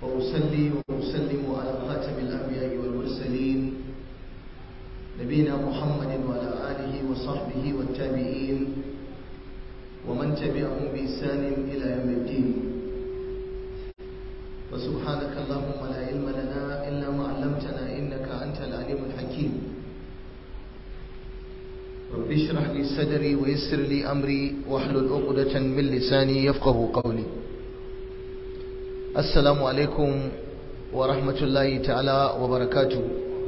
وأصلي وأسلم على خاتم الأنبياء والمرسلين نبينا محمد وعلى آله وصحبه والتابعين ومن تبعهم بإحسان إلى يوم الدين وسبحانك اللهم لا علم لنا إلا ما علمتنا إنك أنت العليم الحكيم رب اشرح لي صدري ويسر لي أمري واحلل عقدة من لساني يفقه قولي السلام عليكم ورحمة الله تعالى وبركاته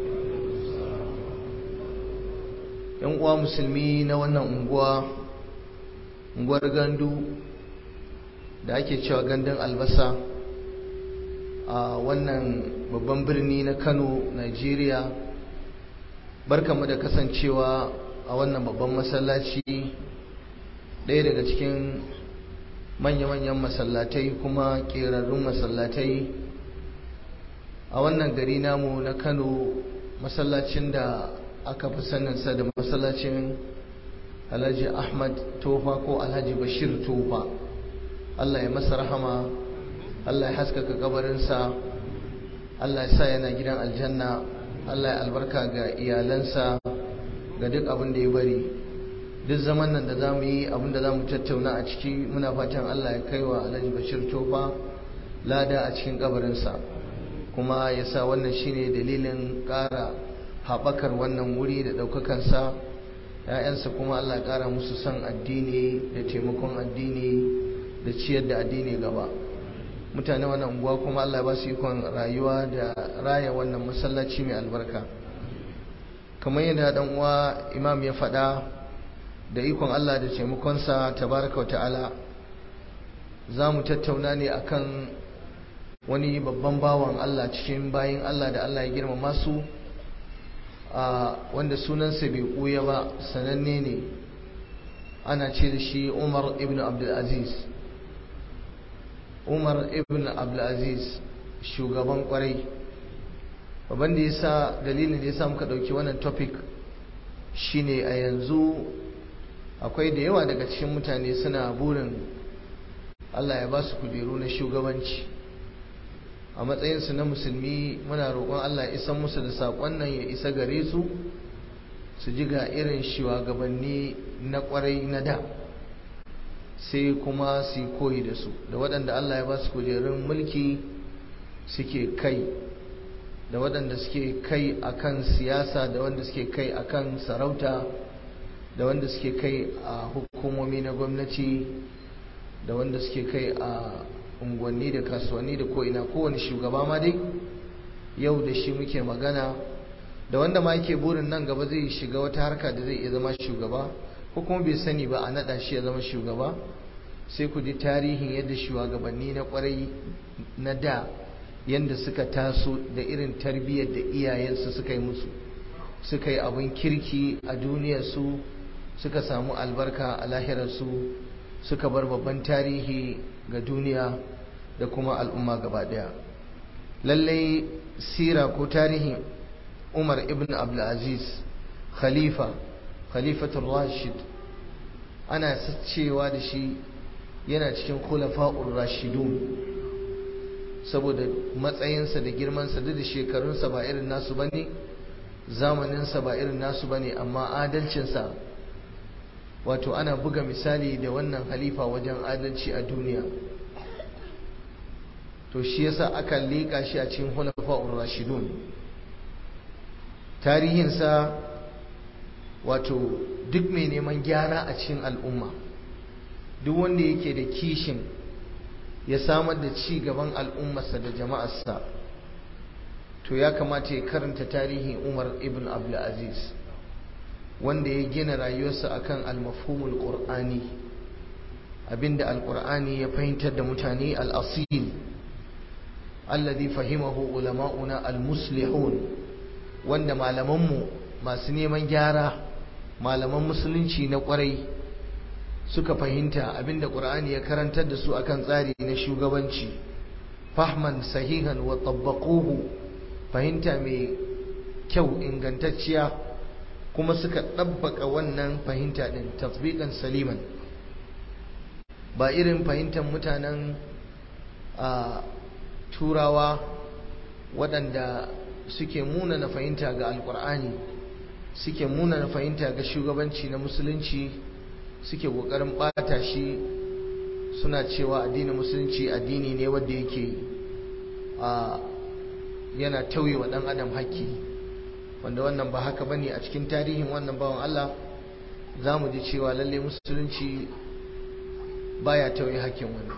yan uwa musulmi na wannan unguwa unguwar gandu da ake cewa gandun albasa a wannan babban birni na kano nigeria barkamu da kasancewa a wannan babban masallaci ɗaya daga cikin manya-manyan masallatai kuma ƙerarrun masallatai a wannan gari namu na kano masallacin da aka fi saninsa da masallacin alhaji ahmad tofa ko alhaji bashir tofa allah ya masa rahama allah ya haskaka kabarinsa allah ya sa yana gidan aljanna allah ya albarka ga iyalansa ga duk abin da ya bari duk zaman nan da za mu yi abin da za mu tattauna a ciki muna fatan allah ya kai wa alhaji bashir tofa lada a cikin kabarinsa kuma ya sa wannan shine dalilin ƙara haɓakar wannan wuri da ɗaukakansa ‘ya'yansa kuma Allah ƙara musu son addini da taimakon addini da ciyar da addini gaba mutane wannan unguwa kuma Allah ba su ikon rayuwa da raya wannan masallaci mai albarka kamar yadda dan uwa imam ya faɗa da ikon Allah da taimakonsa tabaraka ta'ala za mu tattauna ne akan wani babban bawan Allah cikin bayin Allah da Allah ya girmama su wanda sunansa bai ɓuya ba sananne ne ana ce da shi umar ibn abdulaziz umar ibn abdulaziz shugaban kwarai babban da ya sa dalilin da ya sa muka ɗauki wannan topic shine a yanzu akwai da yawa daga cikin mutane suna burin allah ya ba su kujeru na shugabanci a matsayinsu na musulmi muna roƙon Allah ya isa musu da saƙon nan ya isa gare su su ji ga irin shugabanni na ƙwarai na da sai kuma su koyi da su da waɗanda Allah ya ba su kujerun mulki suke kai da waɗanda suke kai akan siyasa da wanda suke kai akan sarauta da wanda suke kai a hukumomi na gwamnati da wanda suke kai a unguwanni da kasuwanni da ko'ina kowane shugaba ma dai yau da shi muke magana da wanda ma yake burin nan gaba zai shiga wata harka da zai iya zama shugaba ko kuma bai sani ba a naɗa shi ya zama shugaba sai ku ji tarihin yadda shugabanni na kwarai na da yadda suka taso da irin tarbiyyar da iyayensu suka yi musu suka yi abin kirki a duniyarsu suka samu albarka a lahirarsu suka bar babban tarihi ga duniya da kuma al'umma gaba daya lallai sira ko tarihin umar ibn abdulaziz khalifa khalifatul rashid ana cewa da shi yana cikin khulafa'ur rashidun saboda matsayinsa da girmansa duk da shekarunsa ba irin nasu bane zamaninsa ba irin nasu bane amma adalcinsa wato ana buga misali da wannan halifa wajen adalci a duniya to shi yasa aka leƙa shi a cikin hulafa'ur rashidun tarihinsa wato duk mai neman gyara a cikin al'umma duk wanda yake da kishin ya samar da ci gaban al'ummarsa da jama'arsa to ya kamata ya karanta tarihin umar ibn abdulaziz wanda ya gina rayuwarsa akan al-mafhumul qur'ani abinda al-qur'ani ya fahimtar da mutane al-asil alladhi fahimahu ulama'una al-muslihun wanda malamanmu masu neman gyara malaman musulunci na kwarai suka fahimta abinda qur'ani ya karantar da su akan tsari na shugabanci fahman sahihan wa tabbaquhu fahimta mai kyau ingantacciya kuma suka ɗabbaka wannan fahimta ɗin tasbiqan saliman ba irin fahimtar mutanen a turawa waɗanda suke muna na fahimta ga alkur'ani suke muna na fahimta ga shugabanci na musulunci suke ƙoƙarin ɓata shi suna cewa addinin musulunci addini ne wanda yake a yana tauye wa ɗan adam haƙƙi wanda wannan ba haka bane a cikin tarihin wannan bawan Allah za mu ji cewa lalle musulunci baya tauye haƙƙin wani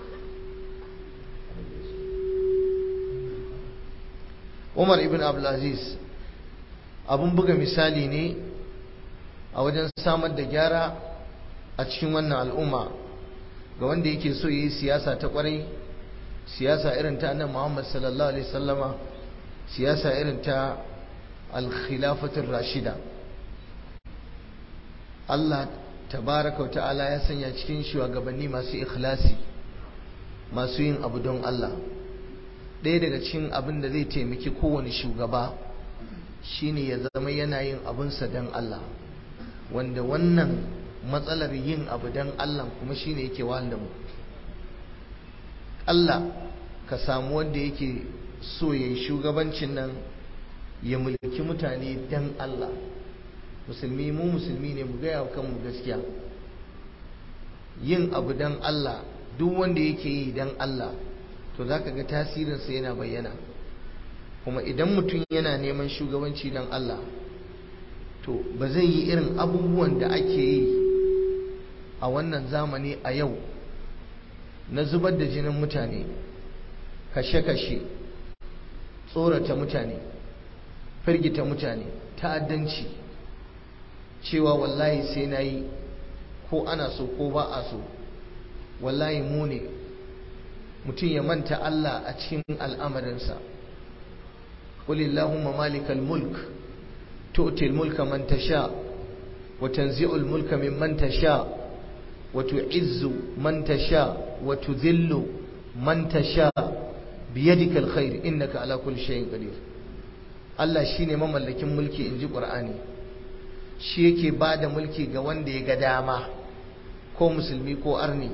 Umar ibn Abdulaziz abun buga misali ne a wajen samar da gyara a cikin wannan al'umma ga wanda yake so yi siyasa ta kwarai siyasa irin ta annabi Muhammad sallallahu alaihi wasallama siyasa irin ta al-khilafatur rashida Allah tabaraka ta'ala ya sanya cikin shugabanni masu ikhlasi masu yin abu don Allah ɗaya daga cikin abin da zai taimaki kowane shugaba shine ya zama yana yin abinsa don Allah wanda wannan matsalar yin abu don Allah kuma shine yake wahal da mu Allah ka samu wanda yake so ya yi shugabancin nan ya mulki mutane don Allah musulmi mu musulmi ne mu gaya kanmu gaskiya yin abu don Allah duk wanda yake yi don Allah to za ka ga tasirinsa yana bayyana kuma idan mutum yana neman shugabanci don Allah to ba zai yi irin abubuwan da ake yi a wannan zamani a yau na zubar da jinin mutane kashe-kashe tsorata mutane firgita mutane ta'addanci cewa wallahi sai na yi ko ana so ko ba a so wallahi mu ne mutum ya manta Allah a cikin al'amarinsa qulillahumma malikal mulk tu'ti al-mulka man tasha wa tanzi'u al-mulka mimman tasha wa tu'izzu man tasha wa tudhillu man tasha biyadika al-khair innaka ala kulli shay'in qadir Allah shine mamallakin mulki inji Qur'ani shi yake bada mulki ga wanda ya ga dama ko musulmi ko arni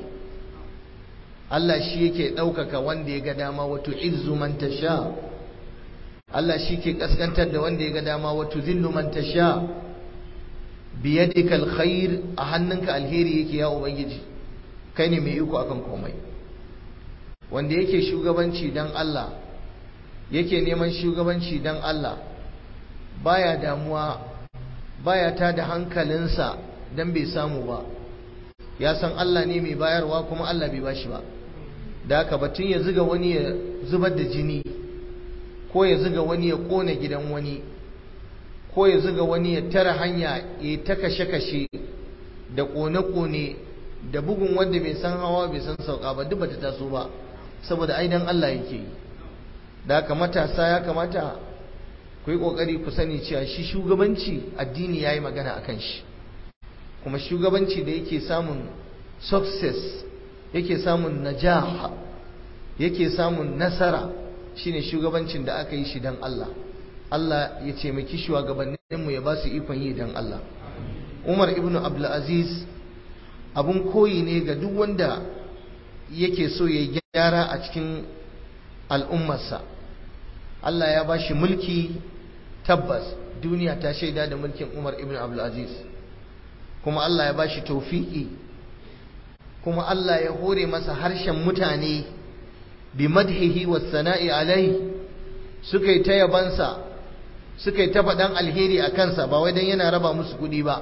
Allah shi yake ɗaukaka wanda ya ga dama wato izzu man tasha Allah shi ke kaskantar da wanda ya ga dama wato zillu man tasha biyadika alkhair a hannunka alheri yake ya ubangiji kai ne mai iko akan komai wanda yake shugabanci dan Allah yake neman shugabanci dan Allah baya damuwa baya ta da hankalinsa dan bai samu ba ya san Allah ne mai bayarwa kuma Allah bai bashi ba da haka batun ya zuga wani ya zubar da jini ko ya zuga wani ya kona gidan wani ko ya zuga wani ya tara hanya ya ta kashe-kashe da kone-kone da bugun wanda bai san hawa bai san sauka ba duk bata taso ba saboda aidan Allah yake yi da haka matasa ya kamata ku yi kokari ku sani cewa shi shugabanci addini yayi magana akan shi kuma shugabanci da yake samun success yake samun najah yake samun nasara shine shugabancin da aka yi shi dan Allah Allah ya ce maki shugabanninmu ya ba su ikon yi dan Allah Umar ibn Abdul Aziz abun koyi ne ga duk wanda yake so ya gyara a cikin al'ummarsa Allah ya ba shi mulki tabbas duniya ta shaida da mulkin Umar ibn Abdul Aziz kuma Allah ya bashi taufiki kuma Allah ya hore masa harshen mutane bi madhihi was sana'i alai suka yi ta yabansa suka yi ta faɗan alheri a kansa ba wai dan yana raba musu kuɗi ba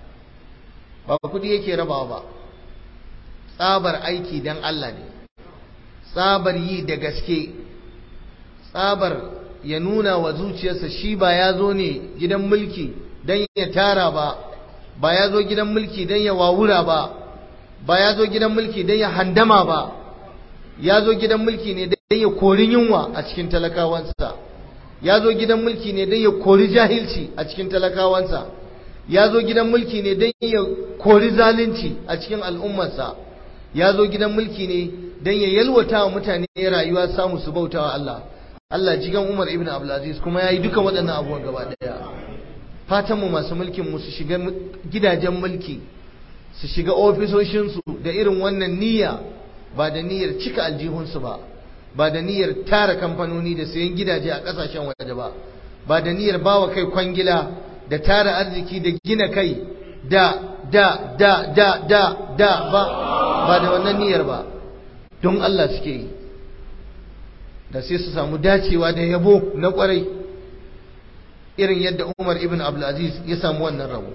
ba kuɗi yake rabawa ba tsabar aiki dan Allah ne tsabar yi da gaske tsabar ya nuna wa zuciyarsa shi ba ya zo ne gidan mulki dan ya tara ba ba ya zo gidan mulki don ya wawura ba ba ya zo gidan mulki don ya handama ba ya zo gidan mulki ne don ya kori yunwa a cikin talakawansa ya zo gidan mulki ne don ya kori jahilci a cikin talakawansa ya zo gidan mulki ne don ya kori zalunci a cikin al'ummarsa ya zo gidan mulki ne don ya yalwata wa mutane rayuwa samu su bauta wa Allah Allah jigan Umar ibn Abdulaziz kuma ya yi duka waɗannan abubuwan gaba ɗaya fatanmu masu mulkin mu su shiga gidajen mulki su shiga ofisoshinsu da irin wannan niyya ba da niyyar cika aljihunsu ba ba da niyyar tara kamfanoni da sayan gidaje a ƙasashen waje ba ba da niyyar bawa kai kwangila da tara arziki da gina kai da da da da da da ba ba da wannan niyyar ba don Allah suke yi da sai su samu dacewa da yabo na kwarai irin yadda Umar ibn Abdulaziz ya samu wannan rabo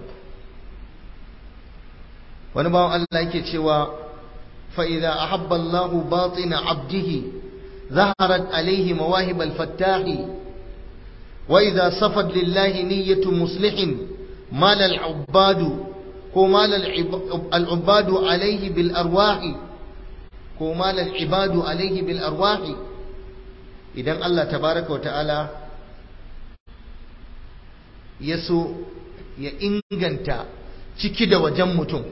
wani bawan Allah yake cewa fa idza ahabba Allahu batina abdihi zaharat alayhi mawahib al-fattah wa idza safat lillahi niyyatu muslihin mal al-ubad ko mal al-ubad alayhi bil arwahi ko mal al-ibad alayhi bil arwahi idan Allah tabaraka wa ta'ala ya so ya inganta ciki da wajen mutum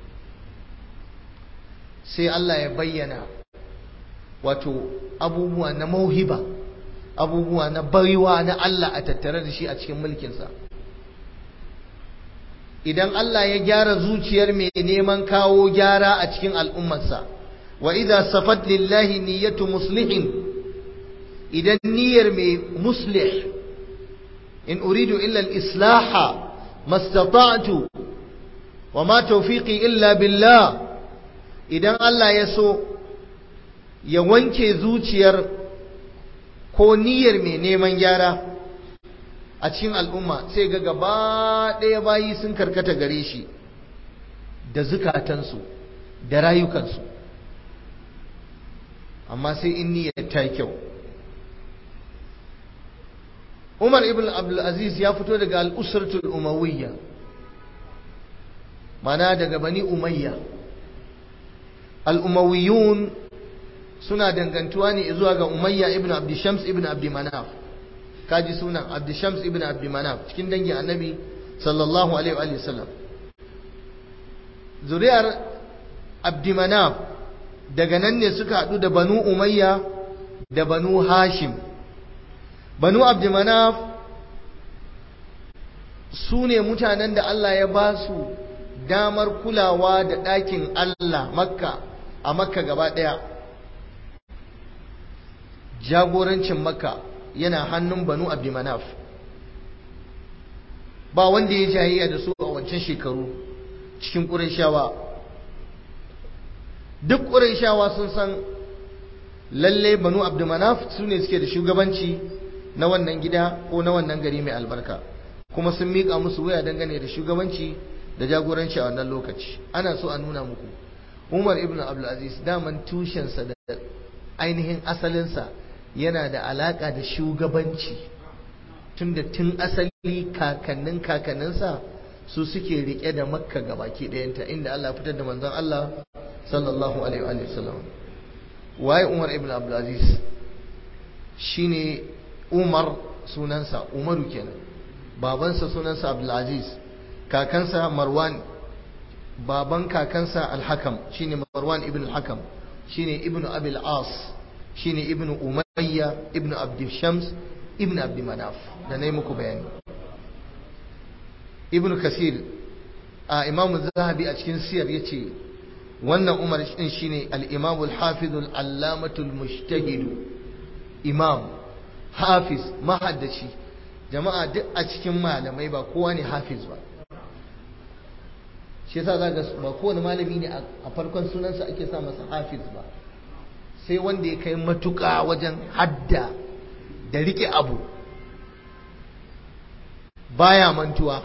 sai Allah ya bayyana wato abubuwa na mauhiba abubuwa na baiwa na Allah a tattare da shi a cikin mulkinsa idan Allah ya gyara zuciyar mai neman kawo gyara a cikin al'ummarsa wa idza safat lillahi niyyatu muslihin idan niyyar mai muslih in uridu illa al-islaha mastata'tu wa ma tawfiqi illa billah idan Allah ya so ya wanke zuciyar ko niyyar mai neman gyara a cikin al'umma sai ga gaba ɗaya bayi sun karkata gare shi da zukatansu da rayukansu amma sai in niyyar ta kyau Umar ibn Abdulaziz ya fito daga al'usratul umawiyya mana daga bani umayya al'umawiyun suna dangantuwa ne zuwa ga umayya ibn abdishams ibn abdimanaf kaji sunan abdishams ibn abdimanaf cikin dangin annabi sallallahu alaihi wa sallam zuriyar abdimanaf daga nan ne suka haɗu da banu umayya da banu hashim banu abdimanaf su ne mutanen da Allah ya ba su damar kulawa da ɗakin Allah makka a makka gaba ɗaya jagorancin makka yana hannun banu abdimanaf ba wanda ya jayayya da su a wancan shekaru cikin ƙurashawa duk ƙurashawa sun san lalle banu abdimanaf su ne suke da shugabanci na wannan gida ko na wannan gari mai albarka kuma sun miƙa musu waya dangane da shugabanci da jagoranci a wannan lokaci ana so a nuna muku umar ibn abdulaziz daman tushensa da ainihin asalinsa yana da alaƙa da shugabanci tunda tun asali kakannin kakanninsa su suke riƙe da makka gabaki ɗayanta inda allah fitar da manzon allah sallallahu alaihi wa sallam waye umar ibn abdulaziz shine umar sunansa umaru kenan babansa sunansa abdulaziz kakansa marwan baban kakansa alhakam shine marwan ibn alhakam shine ibn abil as shine ibn umayya ibn abd shams ibn abd manaf da nayi muku bayani ibn kasir a imam zahabi a cikin siyar yace wannan umar din shine al-imam al-hafiz al-allamah al-mujtahid imam hafiz mahaddaci jama'a duk a cikin malamai ba kowa ne hafiz ba shi yasa zaka ba kowane malami ne a farkon sunansa ake sa masa hafiz ba sai wanda ya kai matuƙa wajen hadda da rike abu baya mantuwa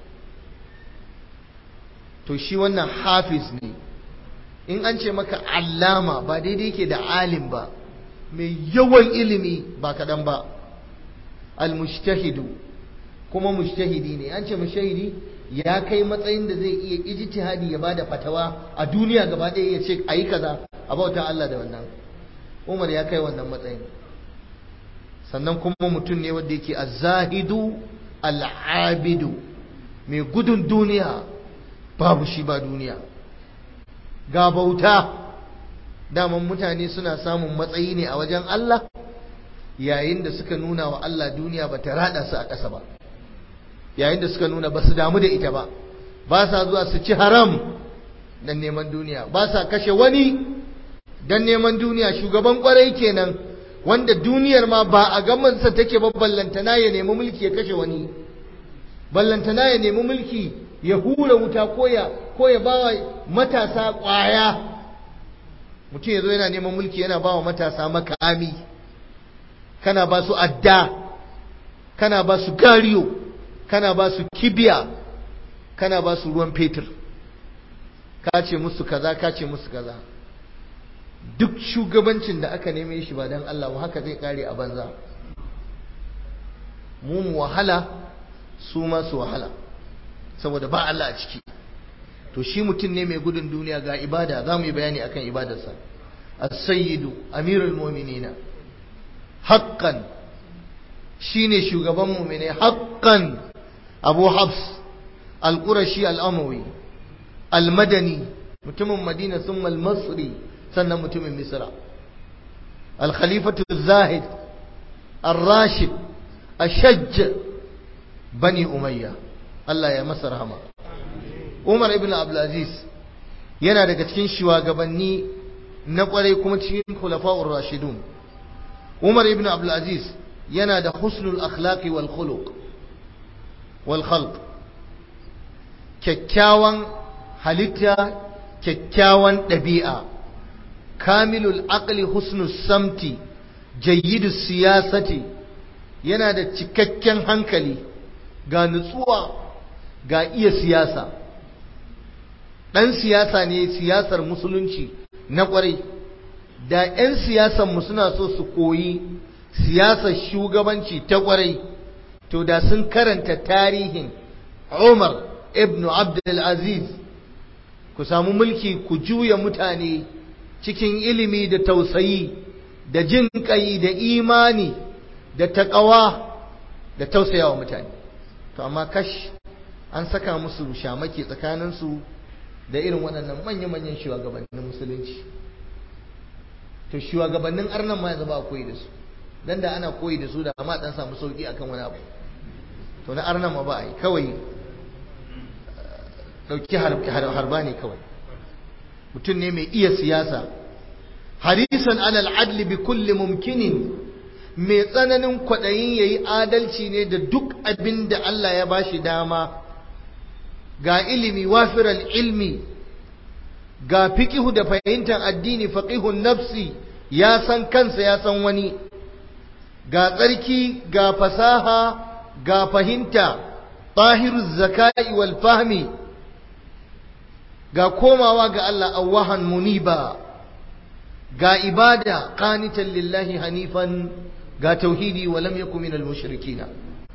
to shi wannan hafiz ne in an ce maka allama ba daidai ke da alim ba mai yawan ilimi ba kaɗan ba al-mujtahidu kuma mujtahidi ne an ce mujtahidi ya kai matsayin da zai iya ijtihadi ya bada fatawa a duniya gaba ɗaya ya ce ayi kaza a bauta Allah da wannan Umar ya kai wannan matsayin sannan kuma mutum ne wanda yake az-zahidu al-abidu mai gudun duniya babu shi ba duniya ga bauta daman mutane suna samun matsayi ne a wajen Allah yayin da suka nuna wa Allah duniya ba ta rada su a ƙasa ba yayin da suka nuna ba su damu da ita ba ba sa zuwa su ci haram dan neman duniya ba sa kashe wani dan neman duniya shugaban kwarai kenan wanda duniyar ma ba a gamansa take ba ballantana ya nemi mulki ya kashe wani ballantana ya nemi mulki ya hura wuta ko ya ko ya bawa matasa kwaya mutum ya zo yana neman mulki yana bawa matasa makami kana ba su adda kana ba su gariyo kana ba su kibiya kana ba su ruwan fetur ka ce musu kaza ka ce musu kaza duk shugabancin da aka neme shi ba don Allah ba haka zai kare a banza mu mu wahala su ma su wahala saboda ba Allah a ciki to shi mutum ne mai gudun duniya ga ibada za mu yi bayani akan ibadarsa as-sayyidu amirul mu'minina haqqan shine shugaban mu'mine haqqan abu habs al-qurashi al-amawi al-madani mutumin madina thumma al-masri sannan mutumin misra al-khalifatu zahid ar-rashid ashajj bani umayya Allah ya masa rahama Umar ibn Abdulaziz yana daga cikin shugabanni na kwarai kuma cikin khulafa'ur rashidun Umar ibn Abdulaziz yana da husnul akhlaqi wal khuluq wal khalq kyakkyawan halitta kyakkyawan ɗabi'a kamilul aqli husnus samti jayyidus siyasati yana da cikakken hankali ga nutsuwa ga iya siyasa ɗan siyasa ne siyasar musulunci na ƙwarai da 'yan siyasanmu suna so su koyi siyasar shugabanci ta ƙwarai to da sun karanta tarihin umar ibn abdulaziz ku samu mulki ku juya mutane cikin ilimi da tausayi da jin ƙai da imani da taƙawa da tausayawa mutane to amma kash an saka musu shamaki tsakaninsu da irin waɗannan manya-manyan shugabannin musulunci to shugabannin arnan ma yanzu ba koyi da su dan da ana koyi da su da ma dan samu sauki akan wani abu to na arnan ma ba a yi kawai dauki harba ne kawai mutum ne mai iya siyasa harisan alal adli bi kulli mumkinin mai tsananin kwaɗayin ya yi adalci ne da duk abin da Allah ya ba shi dama ga ilimi wafiral ilmi ga fiƙihu da fahimtar addini faƙihun nafsi ya san kansa ya san wani ga tsarki ga fasaha ga fahimta tahiruz zakai wal fahmi ga komawa ga Allah awahan muniba ga ibada qanitan lillahi hanifan ga tauhidi wa lam yakun minal mushrikina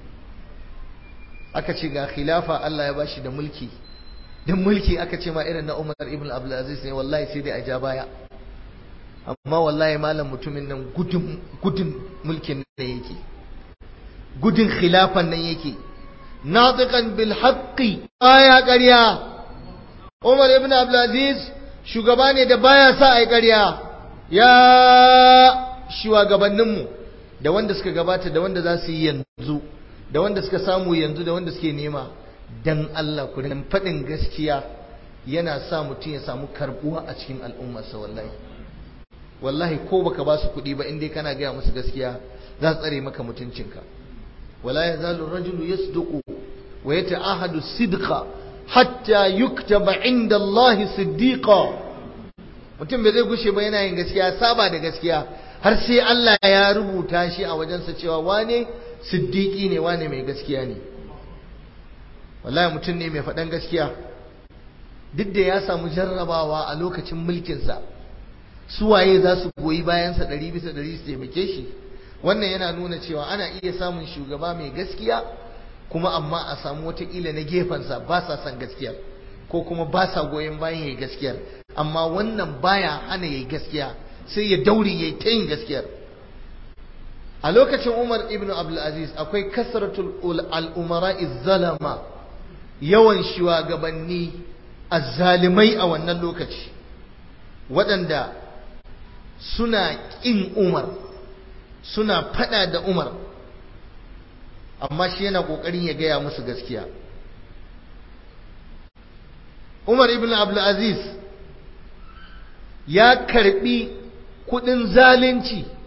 aka ce ga khilafa Allah ya bashi da mulki dan mulki aka ce ma irin na Umar ibn Abdul Aziz ne wallahi sai dai a ja baya amma wallahi malam mutumin nan gudun gudun mulkin nan yake gudun khilafan nan yake natiqan bil haqqi aya ƙarya Umar ibn Abdul Aziz shugaba ne da baya sa ai ƙarya ya shugabanninmu da wanda suka gabata da wanda za su yi yanzu da wanda suka samu yanzu da wanda suke nema dan Allah ku rinka faɗin gaskiya yana sa mutum ya samu karbuwa a cikin al'ummarsa wallahi wallahi ko baka ba su kuɗi ba indai kana gaya musu gaskiya za su tsare maka mutuncinka wala yazalu rajulu yasduqu wa yata'ahadu sidqa hatta yuktaba inda Allah siddiqa mutum bai zai gushe ba yana yin gaskiya saba da gaskiya har sai Allah ya rubuta shi a wajensa cewa wane siddiqi ne wane mai gaskiya ne wallahi mutum ne mai faɗan gaskiya duk da ya samu jarrabawa a lokacin mulkinsa suwaye za su goyi bayansa ɗari bisa ɗari su taimake shi wannan yana nuna cewa ana iya samun shugaba mai gaskiya kuma amma a samu watakila na gefensa ba sa son gaskiyar ko kuma ba sa goyon bayan yayi gaskiyar amma wannan baya hana yayi gaskiya sai ya daure yayi ta yin gaskiyar a lokacin Umar ibn Abdul Aziz akwai kasratul al-umara zalama yawan shugabanni azzalimai a wannan lokaci waɗanda suna ƙin Umar suna faɗa da Umar amma shi yana ƙoƙarin ya gaya musu gaskiya Umar ibn Abdulaziz ya karbi kudin zalunci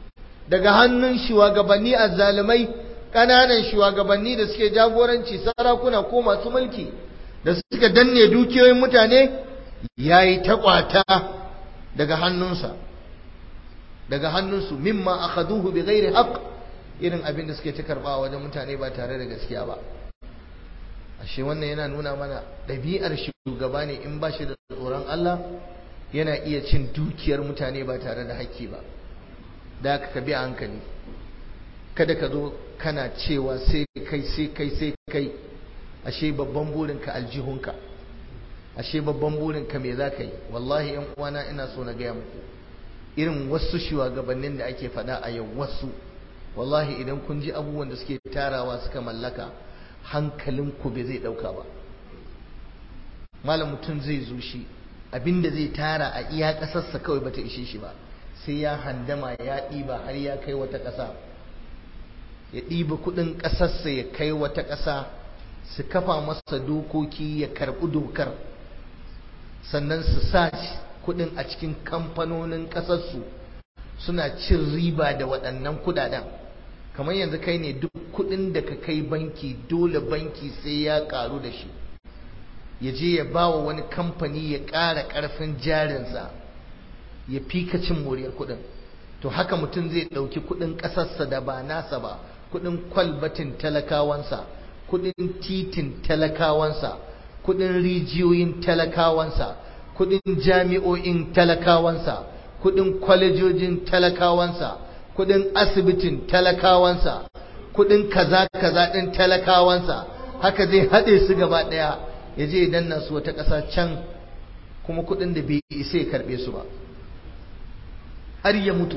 daga hannun shugabanni azzalumai ƙananan shugabanni da suke jagoranci sarakuna ko masu mulki da suka danne dukiyoyin mutane yayi ta kwata daga hannunsa daga hannunsu mimma akhaduhu bighairi haqq irin abin da suke ta karba wajen mutane ba tare da gaskiya ba ashe wannan yana nuna mana ɗabi'ar shugaba ne in ba shi da tsoron Allah yana iya cin dukiyar mutane ba tare da haƙƙi ba da ka bi a hankali kada ka zo kana cewa sai kai sai kai sai kai ashe babban burinka aljihunka ashe babban burinka me za ka yi wallahi yan uwana ina so na gaya muku irin wasu shugabannin da ake faɗa a yau wasu wallahi idan kun ji abubuwan da suke tarawa suka mallaka hankalinku bai zai ɗauka ba malam mutum zai zo shi abinda zai tara a iya ƙasarsa kawai bata ishe shi ba sai ya handama ya ɗiba har ya kai wata ƙasa ya ɗiba kuɗin ƙasarsa ya kai wata ƙasa su kafa masa dokoki ya karɓi dokar sannan su sa kuɗin a cikin kamfanonin ƙasarsu suna cin riba da waɗannan kuɗaɗen kamar yanzu kai ne duk kuɗin da ka kai banki dole banki sai ya ƙaru da shi ya je ya ba wa wani kamfani ya ƙara ƙarfin jarinsa ya fika cin moriyar kuɗin to haka mutum zai ɗauki kuɗin ƙasarsa da ba nasa ba kuɗin kwalbatin talakawansa kuɗin titin talakawansa kuɗin rijiyoyin talakawansa kuɗin jami'o'in talakawansa kuɗin kwalejojin talakawansa kuɗin asibitin talakawansa kuɗin kaza kaza ɗin talakawansa haka zai haɗe su gaba ɗaya ya je danna su wata ƙasa can kuma kuɗin da bai isa ya karɓe su ba har ya mutu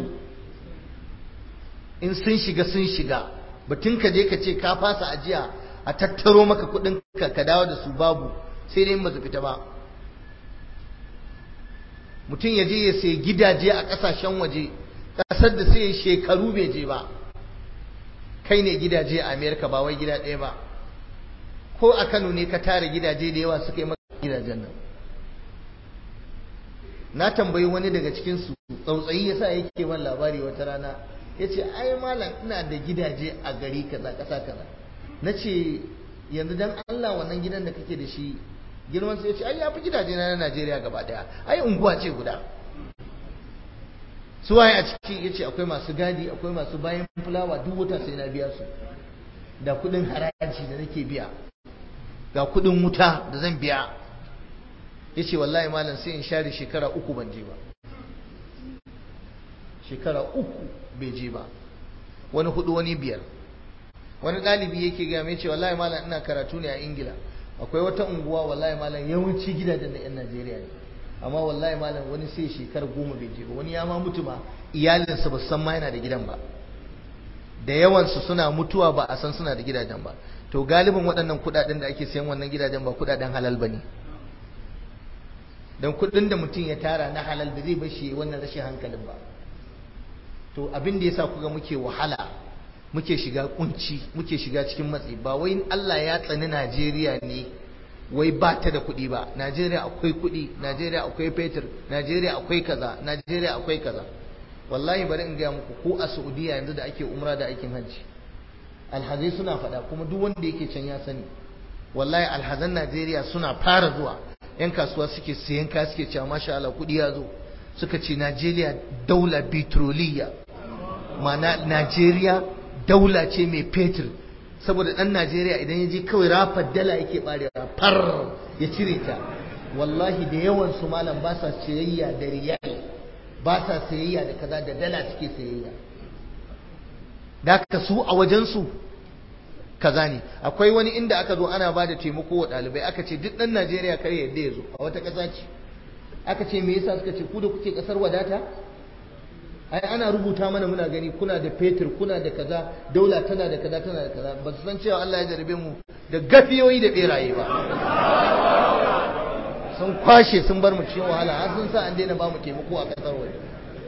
in sun shiga sun shiga batun ka je ka ce ka fasa ajiya a tattaro maka kuɗin ka ka dawo da su babu sai dai ba su fita ba mutum ya je ya sai gidaje a ƙasashen waje ƙasar da sai shekaru bai je ba kai ne gidaje a amerika ba wai gida ɗaya ba ko a Kano ne ka tara gidaje da yawa suka yi maka gidajen nan na tambayi wani daga cikin su tsautsayi yasa yake man labari wata rana yace ai malam ina da gidaje a gari kaza kasa kaza nace yanzu dan Allah wannan gidan da kake da shi girman sai yace ai yafi gidaje na Najeriya gaba daya ai unguwa ce guda su waye a ciki yace akwai masu gadi akwai masu bayan fulawa duk wata sai na biya su da kudin haraji da nake biya ga kudin wuta da zan biya ya ce wallahi malam sai in share shekara uku ban je ba shekara uku bai je ba wani hudu wani biyar wani ɗalibi yake gaya mai ce wallahi malam ina karatu ne a ingila akwai wata unguwa wallahi malam yawanci gidajen da 'yan najeriya ne amma wallahi malam wani sai shekara goma bai je ba wani ya ma mutu ma iyalinsa ba san ma yana da gidan ba da yawansu suna mutuwa ba a san suna da gidajen ba to galibin waɗannan kuɗaɗen da ake sayan wannan gidajen ba kuɗaɗen halal ba ne don kuɗin da mutum ya tara na halal da zai bashi wannan rashin hankalin ba to abin da yasa kuga muke wahala muke shiga kunci muke shiga cikin matsi ba wai Allah ya tsani Najeriya ne wai ba ta da kuɗi ba Najeriya akwai kuɗi Najeriya akwai fetur Najeriya akwai kaza Najeriya akwai kaza wallahi bari in gaya muku ko a Saudiya yanzu da ake umra da aikin hajji alhazai suna faɗa kuma duk wanda yake can ya sani wallahi alhazan Najeriya suna fara zuwa yan kasuwa suke siyan kaya suke cewa masha Allah kuɗi ya zo suka ce Najeriya daula petroliya ma'ana Najeriya daula ce mai fetur saboda ɗan Najeriya idan ya je kawai rafa dala yake ɓarewa far ya cire ta wallahi da yawan su malam ba sa sayayya da riyal ba sa sayayya da kaza da dala suke sayayya da ka su a wajensu kaza ne akwai wani inda aka zo ana ba da taimako wa ɗalibai aka ce duk ɗan Najeriya kar yadda ya zo a wata ƙasa ce aka ce me yasa suka ce ku da kuke ƙasar wadata ai ana rubuta mana muna gani kuna da fetur kuna da kaza daula tana da kaza tana da kaza ba su san cewa Allah ya jarabe mu da gafiyoyi da beraye ba sun kwashe sun bar mu cikin wahala har sun sa an daina ba mu taimako a ƙasar waje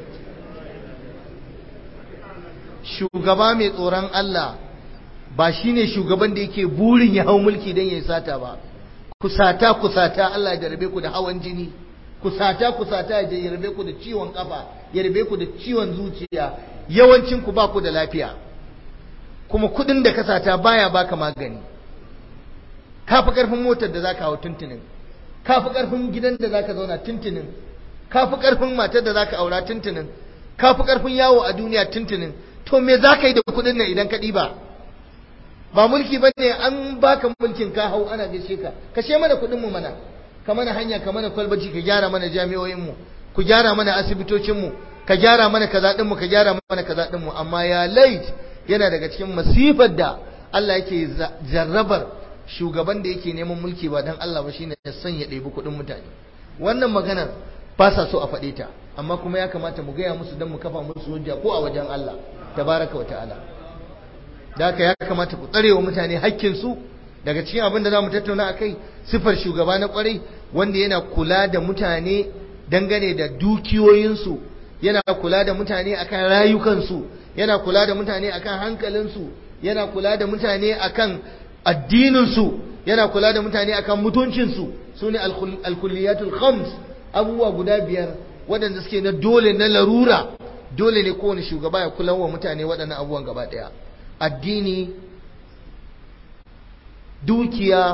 shugaba mai tsoron Allah ba shine shugaban da yake burin ya hau mulki don ya yi sata ba kusata kusata Allah ya jarabe ku da hawan jini kusata kusata ya jarabe ku da ciwon kafa ya rabe ku da ciwon zuciya yawancin ku ba ku da lafiya kuma kudin da ka sata baya baka magani kafi karfin motar da zaka hau tuntunin kafi karfin gidan da zaka zauna tuntunin kafi karfin matar da zaka aura tuntunin kafi karfin yawo a duniya tuntunin to me zaka yi da kudin nan idan ka ɗiba ba mulki ba ne an baka mulkin ka hau ana gaishe ka kashe mana kudin mu mana ka mana hanya ka mana kwalbaci ka gyara mana jami'o'in mu ku gyara mana asibitocin mu ka gyara mana kaza din mu ka gyara mana kaza din mu amma ya lait yana daga cikin masifar da Allah yake jarrabar shugaban da yake neman mulki ba dan Allah ba shine ya sanya ɗebi kuɗin mutane wannan maganar ba sa so a faɗe ta amma kuma ya kamata mu gaya musu don mu kafa musu hujja ko a wajen Allah tabaraka wa ta'ala da haka ya kamata ku tsare wa mutane hakkinsu daga cikin abin da za mu tattauna a kai sifar shugaba na kwarai wanda yana kula da mutane dangane da dukiyoyinsu yana kula da mutane akan rayukansu yana kula da mutane akan hankalinsu yana kula da mutane akan addininsu yana kula da mutane akan mutuncinsu su ne alkulliyatul khams abubuwa guda biyar waɗanda suke na dole na larura dole ne kowane shugaba ya kula wa mutane waɗannan abubuwan gaba ɗaya addini dukiya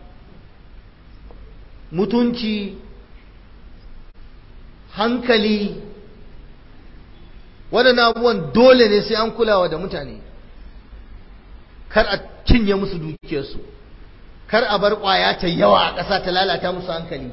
mutunci hankali waɗannan abubuwan dole ne sai an kulawa da mutane kar a cinye musu dukiyarsu kar a bar ƙwaya ta yawa a ƙasa ta lalata musu hankali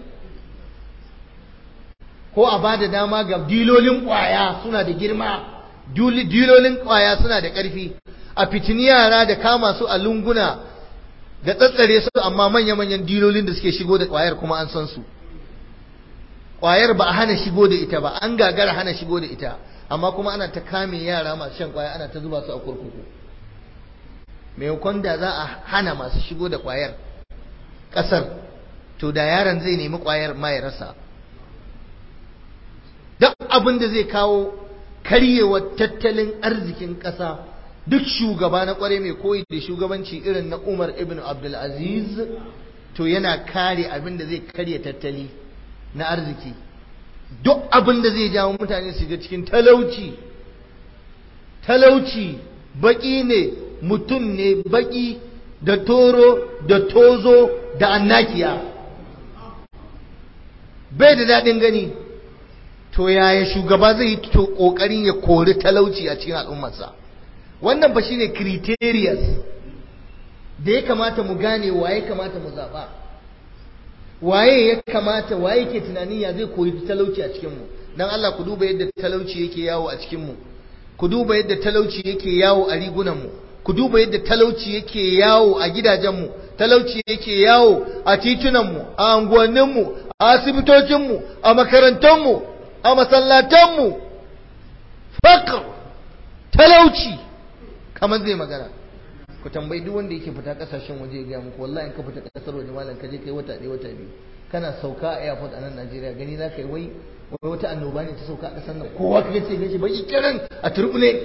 ko a ba da dama ga dilolin ƙwaya suna da girma dilolin ƙwaya suna da ƙarfi a fitini yara da kama su a lunguna da tsatsare su amma manya-manyan dilolin da suke shigo da ƙwayar kuma an san su ƙwayar ba a hana shigo da ita ba an gagara hana shigo da ita amma kuma ana ta kame yara masu shan ƙwaya ana ta zuba su a kurkuku maimakon da za a hana masu shigo da ƙwayar ƙasar to da yaron zai nemi ƙwayar ma ya rasa duk abin da zai kawo karyewar tattalin arzikin ƙasa duk shugaba na kware mai koyi da shugabanci irin na Umar ibn Abdulaziz to yana kare abin da zai karya tattali na arziki duk abin da zai jawo mutane su ga cikin talauci talauci baki ne mutum ne baki da toro da tozo da annakiya bai da daɗin gani to yaya shugaba zai yi to ƙoƙarin ya kori talauci a cikin al'ummarsa wannan ba shine criterias da ya kamata mu gane waye kamata mu zaɓa waye ya kamata waye ke tunanin ya zai koyi talauci a cikinmu don Allah ku duba yadda talauci yake yawo a cikinmu ku duba yadda talauci yake yawo a rigunanmu ku duba yadda talauci yake yawo a gidajenmu talauci yake yawo a titunanmu a unguwanninmu a asibitocinmu a makarantunmu a masallatanmu fakar talauci kamar zai magana ku tambayi duk wanda yake fita kasashen waje ya gaya muku wallahi in ka fita kasar waje malam ka je kai wata ɗaya wata biyu kana sauka a airport a nan Najeriya gani za ka yi wai wai wata annoba ne ta sauka a ƙasar nan kowa ka ce gashi baki kiran a turbune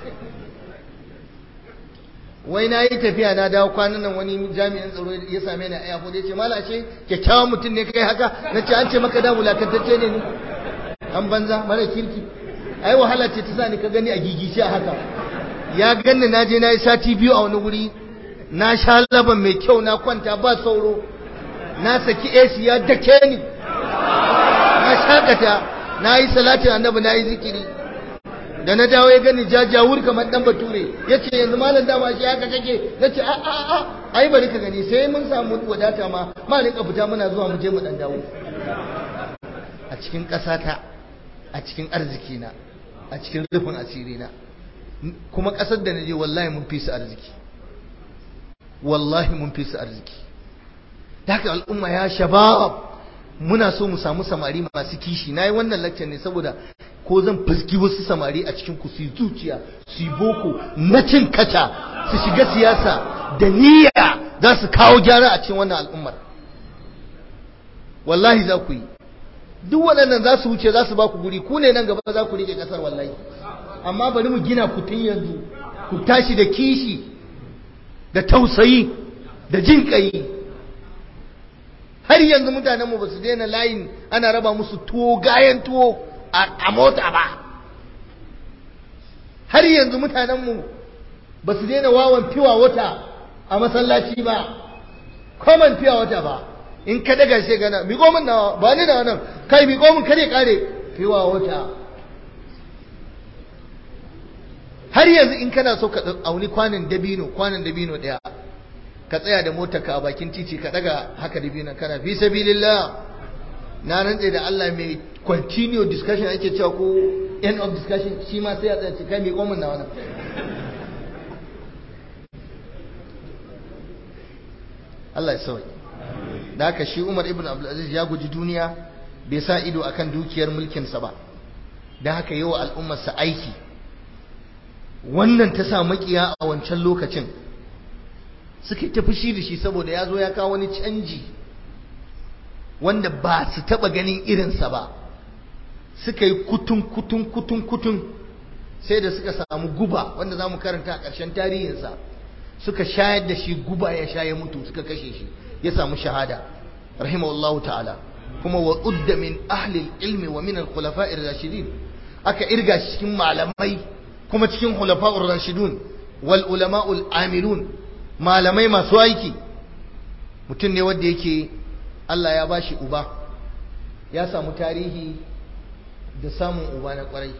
wai na yi tafiya na dawo kwanan nan wani jami'in tsaro ya same ni a airport ya ce mala ce kyakkyawan mutum ne kai haka na ce an ce maka da wulakantacce ne ni an banza mara kirki ai wahala ce ta sa ni ka gani a gigice a haka ya ganni na je na yi sati biyu a wani wuri na sha laban mai kyau na kwanta ba sauro na saki AC ya dake ni na shakata na yi salatin annabi na yi zikiri da na dawo ya gani jajawur kamar dan bature ya ce yanzu malam dama shi haka kake na ce a a a ai bari ka gani sai mun samu wadata ma ma rinka fita muna zuwa mu je mu dan dawo a cikin ƙasata a cikin arzikina a cikin rufin asirina kuma ƙasar da na je wallahi mun fi su arziki wallahi mun fi su arziki da haka al'umma ya shabab muna so mu samu samari masu kishi na yi wannan lakcin ne saboda ko zan fuski wasu samari a cikin ku su yi zuciya su yi boko na cin kata su shiga siyasa da niyya za su kawo gyara a cikin wannan al'ummar wallahi za ku yi duk waɗannan za su wuce za su ba ku guri ku ne nan gaba za ku rike ƙasar wallahi amma bari mu gina ku tun yanzu ku tashi da kishi da tausayi da jin ƙayi har yanzu mutanenmu ba su daina layin ana raba musu tuwo gayan tuwo a mota ba har yanzu mutanenmu ba su daina wawan fiwa wata a masallaci ba common fiwa wata ba in ka daga shi gana miƙo min nawa ba ni da wannan kai miƙo min kare kare fiwa wata har yanzu in kana so ka auni kwanan dabino kwanan dabino ɗaya ka tsaya da motar ka a bakin titi ka daga haka dabino kana fi sabilillah na rantse da Allah mai continue discussion ake cewa ko end of discussion shi ma sai ya tsaya kai miƙo min nawa Allah ya sauke da haka shi Umar ibn Abdulaziz ya guji duniya bai sa ido akan dukiyar mulkinsa ba da haka yi wa al'ummarsa aiki wannan ta sa makiya a wancan lokacin suka ta fushi da shi saboda ya zo ya kawo wani canji wanda ba su taba ganin irinsa ba suka yi kutun kutun kutun kutun sai da suka samu guba wanda za mu karanta a ƙarshen tarihinsa suka shayar da shi guba ya sha ya mutu suka kashe shi ya samu shahada rahimahullahu ta'ala kuma wa udda min ahli ilmi wa min al-khulafa'ir rashidin aka irga shi cikin malamai kuma cikin khulafa'ur rashidun wal ulama'ul amilun malamai masu aiki mutum ne wanda yake Allah ya bashi uba ya samu tarihi da samun uba na kwarai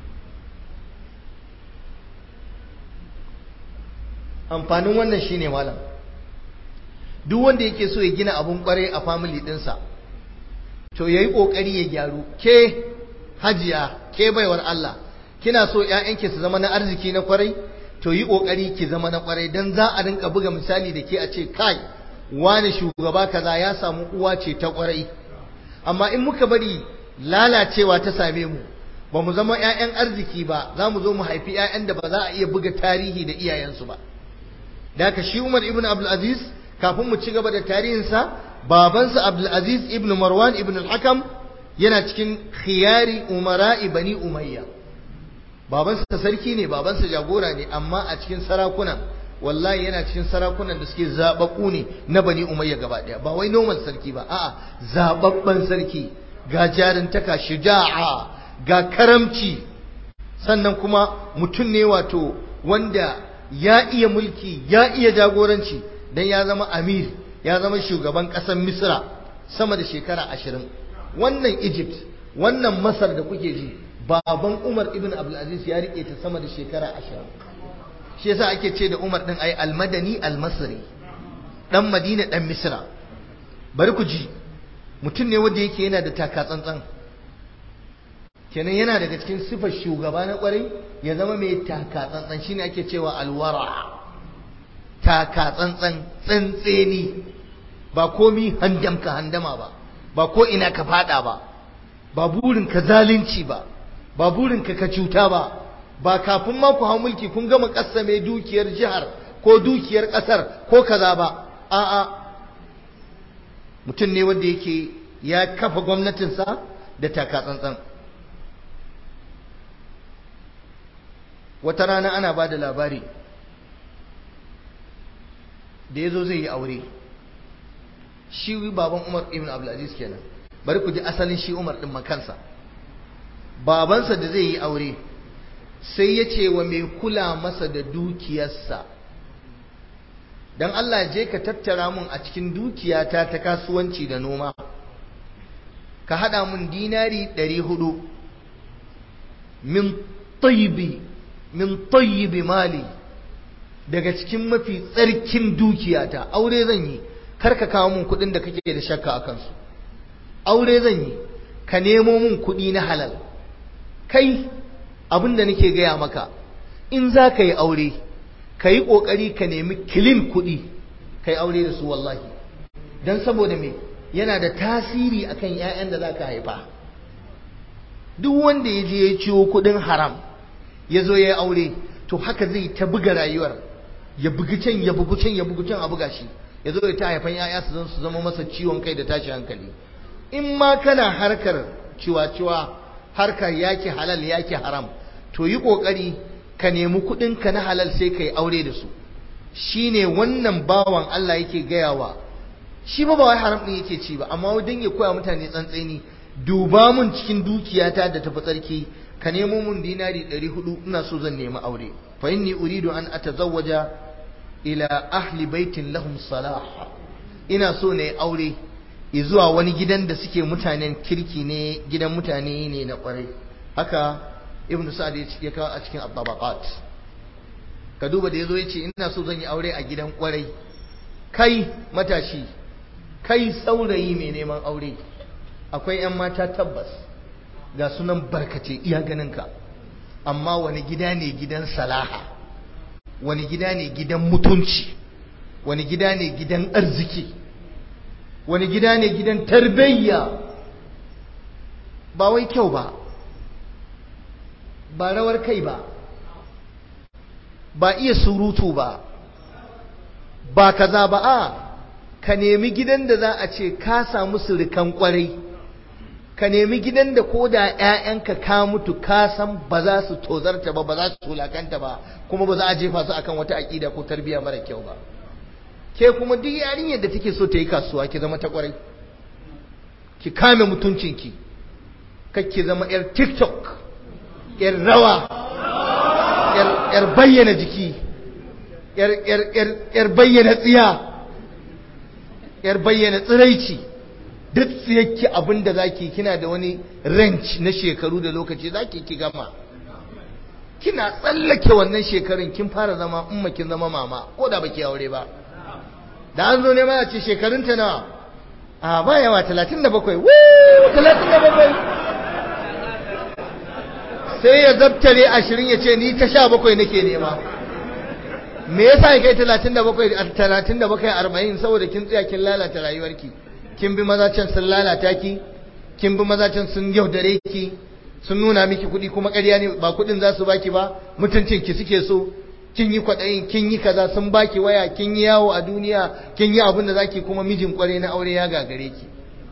amfanin wannan shine malam duk wanda yake so ya gina abun kwarai a family dinsa to yayi kokari ya gyaru ke hajiya ke baiwar Allah kina so ƴaƴanki su zama na arziki na kwarai to yi kokari ki zama na kwarai dan za a rinka buga misali da ke a ce kai wani shugaba kaza ya samu uwa ce ta kwarai amma in muka bari lalacewa ta same mu ba mu zama ƴaƴan arziki ba za mu zo mu haifi ƴaƴan da ba za a iya buga tarihi da iyayensu ba da haka shi Umar ibn Abdul Aziz kafin mu ci gaba da tarihinsa babansa Abdul Aziz ibn Marwan ibn al-Hakam yana cikin khiyari umara'i bani Umayya babansa sarki ne babansa jagora ne amma a cikin sarakuna wallahi yana cikin sarakunan da suke zababbu ne na bani Umayya gaba daya ba wai normal sarki ba a'a zababban sarki ga jarintaka shuja'a ga karamci sannan kuma mutum ne wato wanda ya iya mulki ya iya jagoranci dan ya zama amir ya zama shugaban ƙasar misra sama da shekara ashirin wannan egypt wannan masar da kuke ji baban umar ibn abdulaziz ya rike ta sama da shekara ashirin shi yasa ake ce da umar din ai almadani almasri dan madina dan misra bari ku ji mutum ne wanda yake yana da taka tsantsan kenan yana daga cikin sifar shugaba na kwarai ya zama mai taka tsantsan shine ake cewa alwara taka tsantsan tsantseni ba komi handam ka handama ba ba ko ina ka fada ba ba burin ka zalunci ba ba burin ka ka cuta ba ba kafin ma ku hau mulki kun gama mai dukiyar jihar ko dukiyar kasar ko kaza ba a'a mutum ne wanda yake ya kafa gwamnatinsa da taka tsantsan wata rana ana ba da labari da ya zo zai yi aure shi baban umar ibn abdulaziz kenan bari ku ji asalin shi umar ɗin makansa babansa da zai yi aure sai ya ce wa mai kula masa da dukiyarsa don Allah je ka tattara mun a cikin dukiyata ta kasuwanci da noma ka haɗa mun dinari ɗari hudu min tayyibi min tayyibi mali daga cikin mafi tsarkin dukiyata aure zan yi kar ka kawo mun kuɗin da kake da shakka a kansu aure zan yi ka nemo mun kuɗi na halal kai abin da nake gaya maka in za ka yi aure ka yi ƙoƙari ka nemi kilin kuɗi ka yi aure da su wallahi don saboda me yana da tasiri akan 'ya'yan da za ka haifa duk wanda ya je ya ciwo kuɗin haram ya zo ya yi aure to haka zai ta buga rayuwar ya bugi can ya bugi can ya bugi can a buga shi ya zo ya ta haifan 'ya'ya su zan su zama masa ciwon kai da tashi hankali in ma kana harkar ciwa-ciwa harkar yaki halal yaki haram to yi ƙoƙari ka nemi kuɗinka na halal sai ka yi aure da su shi ne wannan bawan Allah yake gayawa shi ba ba wai haram ɗin yake ci ba amma wajen ya koya mutane tsantseni duba mun cikin dukiyata da tafi tsarki ka nemo mun dinari 400 ina so zan nemi aure fa inni uridu an atazawwaja ila ahli baitin lahum salah ina so ne aure zuwa wani gidan da suke mutanen kirki ne gidan mutane ne na kwarai haka ibnu sa'd ya kawo a cikin at ka duba da yazo yace ina so zan yi aure a gidan kwarai kai matashi kai saurayi mai neman aure akwai yan mata tabbas ga sunan barkace iya ganinka amma wani gida ne gidan salaha wani gida ne gidan mutunci wani gida ne gidan arziki wani gida ne gidan tarbiyya ba wai kyau ba ba rawar kai ba ba iya surutu ba ba kaza ba a ka nemi gidan da za a ce ka samu surikan kwarai ka nemi gidan da ko da 'ya'yanka ka mutu ka san ba za su tozarta ba ba za su tulakanta ba kuma ba za a jefa su akan wata aƙida ko tarbiyya mara kyau ba ke kuma duk yarinyar da take so ta yi kasuwa ki zama ta kwarai ki kame mutuncinki ki zama yar tiktok yar rawa yar bayyana jiki yar bayyana tsiya yar bayyana tsiraici duk tsiyakki abin da zaki kina da wani range na shekaru da lokaci zaki ki gama kina tsallake wannan shekarun kin fara zama umma kin zama mama ko da baki aure ba da an zo ne ma a ce shekarunta nawa a ba yawa 37 wuu 37 sai ya zabtare 20 ya ce ni ta 17 nake nema me yasa ya kai 37 37 40 saboda kin tsaya kin lalata rayuwarki kin bi maza can sun lalata ki kin bi maza can sun yaudare ki sun nuna miki kuɗi kuma ƙarya ne ba kuɗin za su baki ba mutuncin ki suke so kin yi kwaɗayin kin yi kaza sun baki waya kin yi yawo a duniya kin yi abin da zaki kuma mijin kware na aure ya gagare ki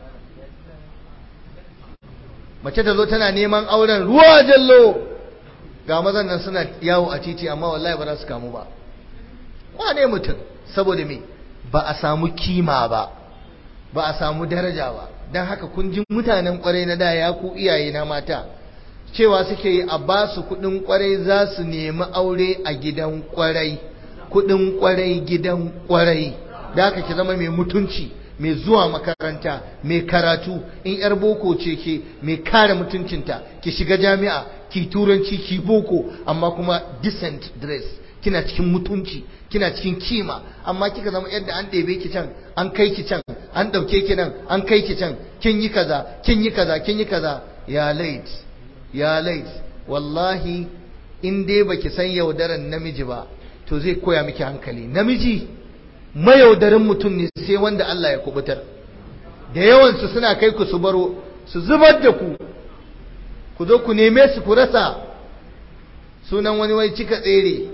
mace ta zo tana neman auren ruwa jallo ga mazan nan suna yawo a titi amma wallahi ba za su kamu ba wane mutum saboda me ba a samu kima ba ba a samu daraja ba don haka kun ji mutanen kwarai na da ya ku iyaye na mata cewa suke yi a ba su kudin kwarai za su nemi aure a gidan kwarai kudin kwarai gidan kwarai da haka ki zama mai mutunci mai zuwa makaranta mai karatu in yar boko ce ke mai kare mutuncinta ki shiga jami'a ki turanci ki boko amma kuma decent dress kina cikin mutunci kina cikin kima amma kika zama yadda an ɗebe ki can an kai ki can an ɗauke ki nan an kai ki can kin yi kaza kin yi kaza kin yi kaza ya lait ya lait wallahi in dai baki san yaudaran namiji ba to zai koya miki hankali namiji mayaudarin mutum ne sai wanda Allah ya kubutar da yawansu suna kai ku su baro su zubar da ku ku zo ku neme su ku rasa sunan wani wai cika tsere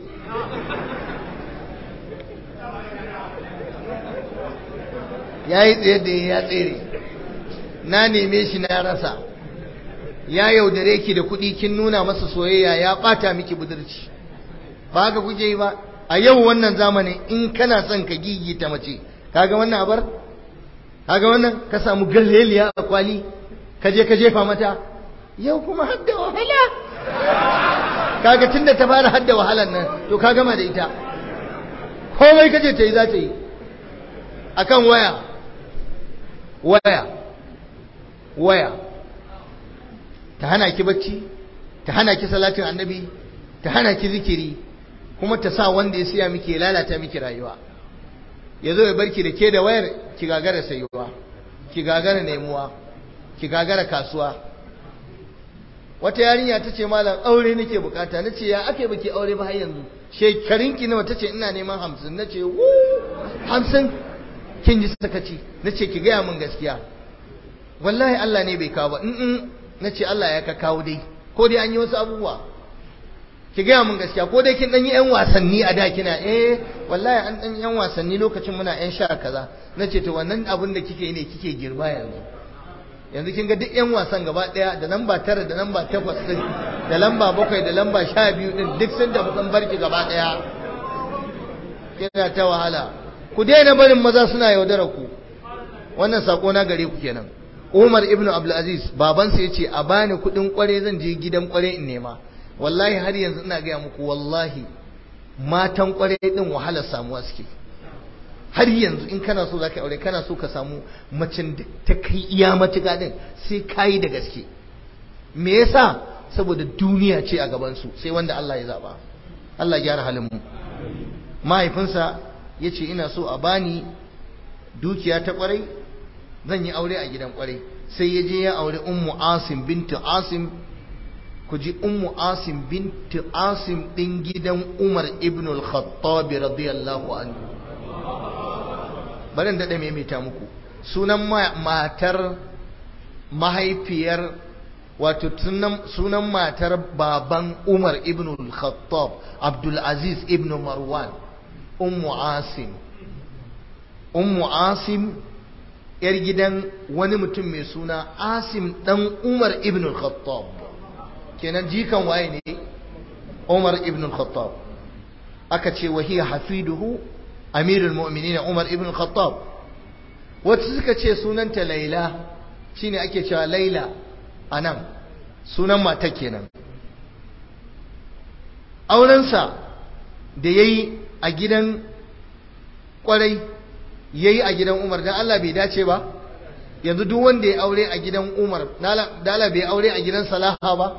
ya yi tsaye da ya tsere na neme shi na rasa ya yaudare ki da kuɗi kin nuna masa soyayya ya ɓata miki budurci ba haka kuke yi ba a yau wannan zamanin in kana son ka gigita mace kaga wannan abar kaga wannan ka samu galleliya a kwali ka je ka jefa mata yau kuma hadda wahala kaga tunda ta fara hadda wahalan nan to ka gama da ita komai kaje ta yi za ta yi akan waya waya waya ta hana ki bacci ta hana ki salatin annabi ta hana ki zikiri kuma ta sa wanda ya siya miki ya lalata miki rayuwa ya zo ya barki da ke da wayar ki gagara sayuwa ki gagara nemuwa ki gagara kasuwa wata yarinya ta ce malam aure nake bukata na ce ya ake baki aure ba har yanzu shekarunki nawa ta ce ina neman hamsin na ce wu hamsin kin ji sakaci na ce ki gaya min gaskiya wallahi Allah ne bai kawo ba in na ce Allah ya ka kawo dai ko dai an yi wasu abubuwa ki gaya min gaskiya ko dai kin dan yi yan wasanni a da kina eh wallahi an dan yan wasanni lokacin muna yan sha kaza na ce to wannan abin da kike yi ne kike girma yanzu yanzu kin ga duk yan wasan gaba daya da lamba tara da lamba takwas din da lamba bakwai da lamba sha biyu din duk sun tafi sun barki gaba daya kina ta wahala ku daina barin maza suna yaudara ku wannan sako na gare ku kenan Umar ibn Abdulaziz babansa ya ce a bani kuɗin kware zan je gidan kware in nema wallahi har yanzu ina gaya muku wallahi matan kware din wahalar samuwa suke har yanzu in kana so zaka aure kana so ka samu macen da ta kai iya matuƙa din sai kayi da gaske me yasa saboda duniya ce a gaban su sai wanda Allah ya zaba Allah ya gyara halin mu mahaifinsa yace ina so a bani dukiya ta kwarai zan yi aure a gidan kwarai sai ya je ya aure ummu asim bintu asim ku ji ummu asim bintu asim din gidan umar ibn al-khattab radiyallahu anhu bari da mai mita muku sunan matar mahaifiyar wato sunan matar baban umar ibn al-khattab abdul aziz ibn marwan ummu asim ummu asim yar gidan wani mutum mai suna asim dan umar ibn al-khattab kenan jikan waye ne umar ibn al-khattab aka ce wa hiya hafiduhu amirul mu'minin umar ibn al-khattab wata suka ce sunanta laila shine ake cewa laila anan sunan mata kenan aurensa da yayi a gidan kwarai yayi a gidan Umar dan Allah bai dace ba yanzu duk wanda ya aure a gidan Umar dala bai aure a gidan Salaha ba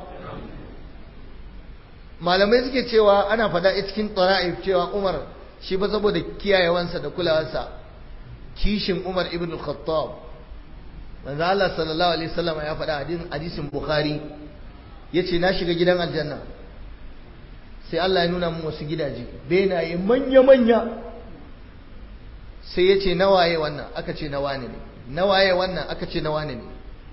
malamai suke cewa ana fada a cikin tara'if cewa Umar shi ba saboda kiyayewansa da kulawarsa kishin Umar ibn Khattab manzo Allah sallallahu alaihi wasallam ya faɗa hadisin Bukhari yace na shiga gidan aljanna sai Allah ya nuna mun wasu gidaje benaye manya manya sai ya ce nawaye wannan aka ce na wane ne nawaye wannan aka ce na wane ne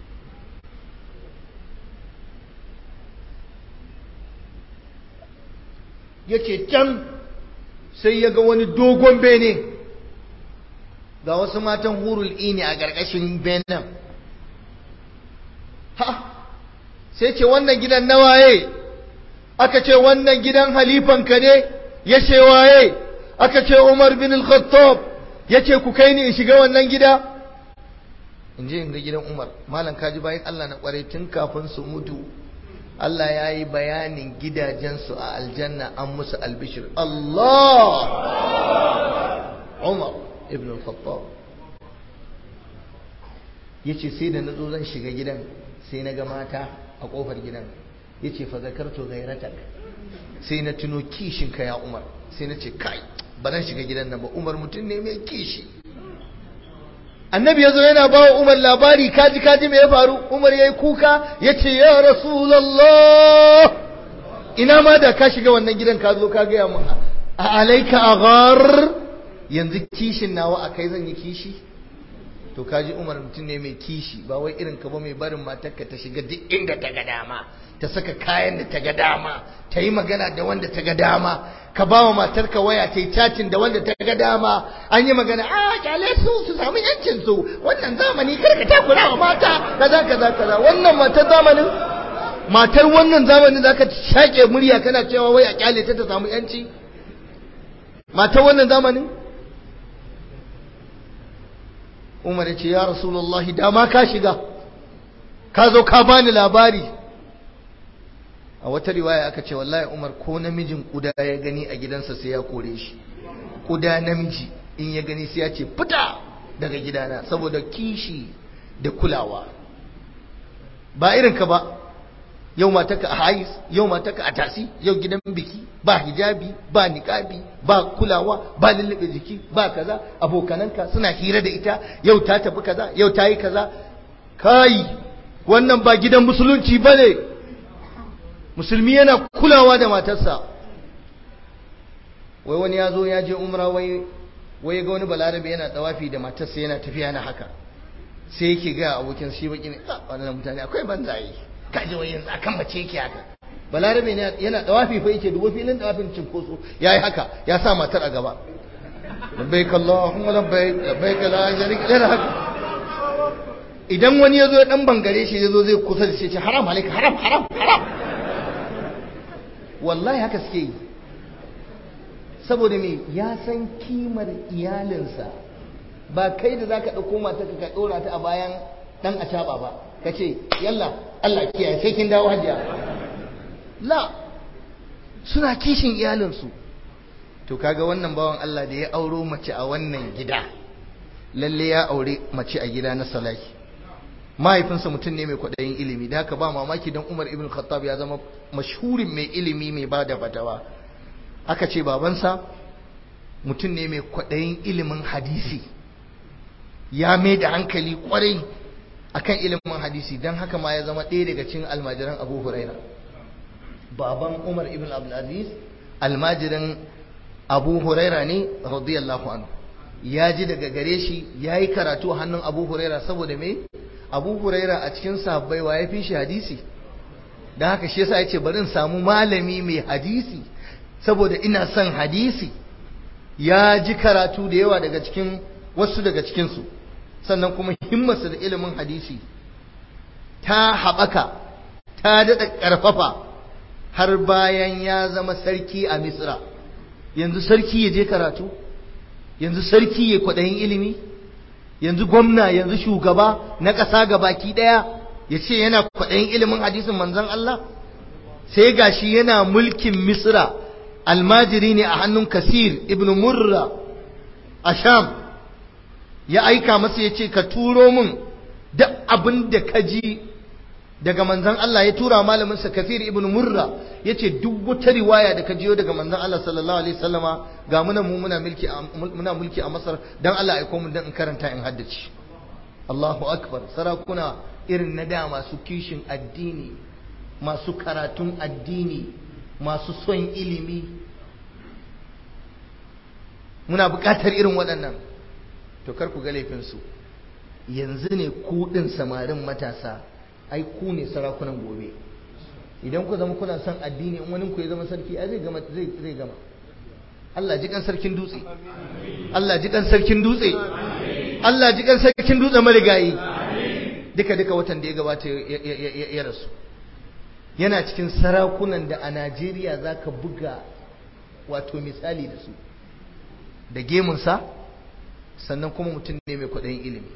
ya ce can sai ya ga wani dogon bene ga wasu matan hurul ini a ƙarƙashin benen ha sai ce wannan gidan nawaye aka ce wannan gidan halifanka ne ya ce waye aka ce umar bin al-khattab ya ce ku kai ni in shiga wannan gida in je in ga gidan umar malam kaji bayan allah na kwarai tun kafin su mutu allah ya yi bayanin gidajensu a aljanna an musu albishir allah umar ibn al-khattab ya ce sai da na zo zan shiga gidan sai na ga mata a kofar gidan ya ce fa zakarto gairatak sai na tuno kishinka ya umar sai na ce kai ba zan shiga gidan nan ba umar mutum ne mai kishi annabi ya zo yana ba wa umar labari kaji kaji mai ya faru umar ya yi kuka ya ce ya rasulallah ina ma da ka shiga wannan gidan ka zo ka gaya mu a alaika aghar yanzu kishin nawa a kai zan yi kishi to kaji umar mutum ne mai kishi ba wai irin ka ba mai barin matarka ta shiga duk inda ta ga dama ta saka kayan da ta ga dama ta yi magana da wanda ta ga dama ka ba wa matarka waya ta yi chatting da wanda ta ga dama an yi magana a kyale su su samu yancin su wannan zamani kar ka takura wa mata kaza kaza kaza wannan matar zamanin matar wannan zamanin zaka shake murya kana cewa wai a kyale ta ta samu yanci matar wannan zamanin Umar ya ce ya Rasulullahi dama ka shiga ka zo ka bani labari a wata riwaya aka ce wallahi Umar ko namijin kuda ya gani a gidansa sai ya kore shi kuda namiji in ya gani sai ya ce fita daga gidana saboda kishi da kulawa ba irin ka ba yau mataka a hais yau mataka a tasi yau gidan biki ba hijabi ba niqabi ba kulawa ba lullube jiki ba kaza abokananka suna hira da ita yau ta tafi kaza yau ta yi kaza kai wannan ba gidan musulunci bane musulmi yana kulawa da matarsa wai wani ya zo ya je umra wai wai ga wani balarabe yana tsawafi da matarsa yana tafiya na haka sai yake ga abokin shi baki ne wannan mutane akwai banzaye kaje wai yanzu akan mace yake haka balarabe ne yana tsawafi fa yake dubo filin tsawafin cinkoso yayi haka ya sa matar a gaba labbaik allahumma labbaik labbaik la sharika lak haka idan wani ya zo dan bangare shi ya zo zai kusa da shi ce haram alaika haram haram haram wallahi haka suke yi saboda me ya san kimar iyalinsa ba kai da zaka ɗauko mata ka ɗora ta a bayan dan a ba ka ce yalla Allah kiyaye sai kin dawo hajiya la suna kishin iyalinsu to kaga wannan bawan Allah da ya auro mace a wannan gida lalle ya aure mace a gida na salaki mahaifinsa mutum ne mai kwaɗayin ilimi da haka ba mamaki don Umar ibn Khattab ya zama mashhurin mai ilimi mai ba da fatawa aka ce babansa mutum ne mai kwaɗayin ilimin hadisi ya mai da hankali kwarai akan ilimin hadisi don haka ma ya zama ɗaya daga cikin almajiran Abu Huraira baban Umar ibn Abdulaziz almajirin Abu Huraira ne radiyallahu anhu ya ji daga gare shi ya yi karatu a hannun Abu Huraira saboda me Abu Huraira a cikin sahabbai wa ya fi shi hadisi don haka shi yasa ya ce bari in samu malami mai hadisi saboda ina son hadisi ya ji karatu da yawa daga cikin wasu daga cikinsu sannan kuma himmarsa da ilimin hadisi ta haɓaka ta daɗa ƙarfafa har bayan ya zama sarki a misra yanzu sarki ya je karatu yanzu sarki ya kwaɗayin ilimi yanzu gwamna yanzu shugaba na ƙasa gabaki ɗaya ya ce yana kwaɗayin ilimin hadisin manzon Allah sai gashi yana mulkin misra almajiri ne a hannun kasir ibn murra a sham ya aika masa ya ce ka turo min duk abin da ka ji daga manzan Allah ya tura malaminsa kasir ibn murra ya ce duk wata riwaya da ka jiyo daga manzan Allah sallallahu alaihi wasallama ga muna mu muna mulki muna mulki a Masar dan Allah ya aiko mu dan in karanta in haddace Allahu akbar sarakuna irin na da masu kishin addini masu karatun addini masu son ilimi muna buƙatar irin waɗannan to kar ku ga laifinsu yanzu ne ku ɗin samarin matasa ai ku ne sarakunan gobe idan ku zama kuna son addini in wani ku ya zama sarki ai zai gama zai zai gama Allah ji kan sarkin dutse Allah ji kan sarkin dutse Allah ji kan sarkin dutse marigayi duka duka watan da ya gabata ya rasu yana cikin sarakunan da a Najeriya za ka buga wato misali da su da gemunsa sannan kuma mutum ne mai kwaɗayin ilimi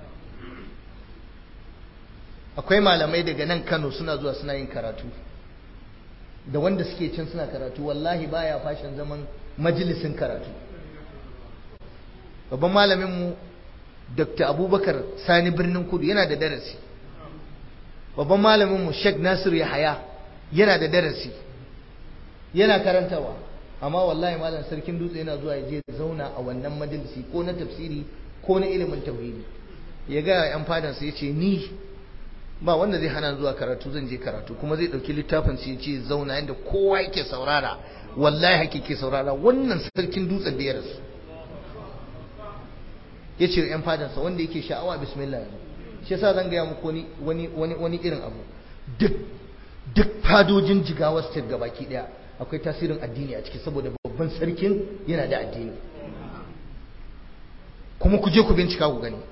akwai malamai daga nan Kano suna zuwa suna yin karatu da wanda suke can suna karatu wallahi baya fashin zaman majalisin karatu babban malaminmu Dr. Abubakar Sani Birnin Kudu yana da darasi babban malaminmu Sheikh Nasir Yahaya yana da darasi yana karantawa amma wallahi malam sarkin dutse yana zuwa ya je zauna a wannan majalisi ko na tafsiri ko na ilimin tauhidi ya ga yan fadansa ya ce ni ba wanda zai hana zuwa karatu zan je karatu kuma zai dauki littafin sai ya ce zauna yadda kowa yake saurara wallahi hake ke saurara wannan sarkin dutsen da ya rasu ya ce yan fadansa wanda yake sha'awa bismillah yanzu shi yasa zan gaya muku wani wani wani irin abu duk duk fadojin jigawa state gabaki daya akwai tasirin addini a ciki saboda babban sarkin yana da addini kuma ku je ku bincika ku gani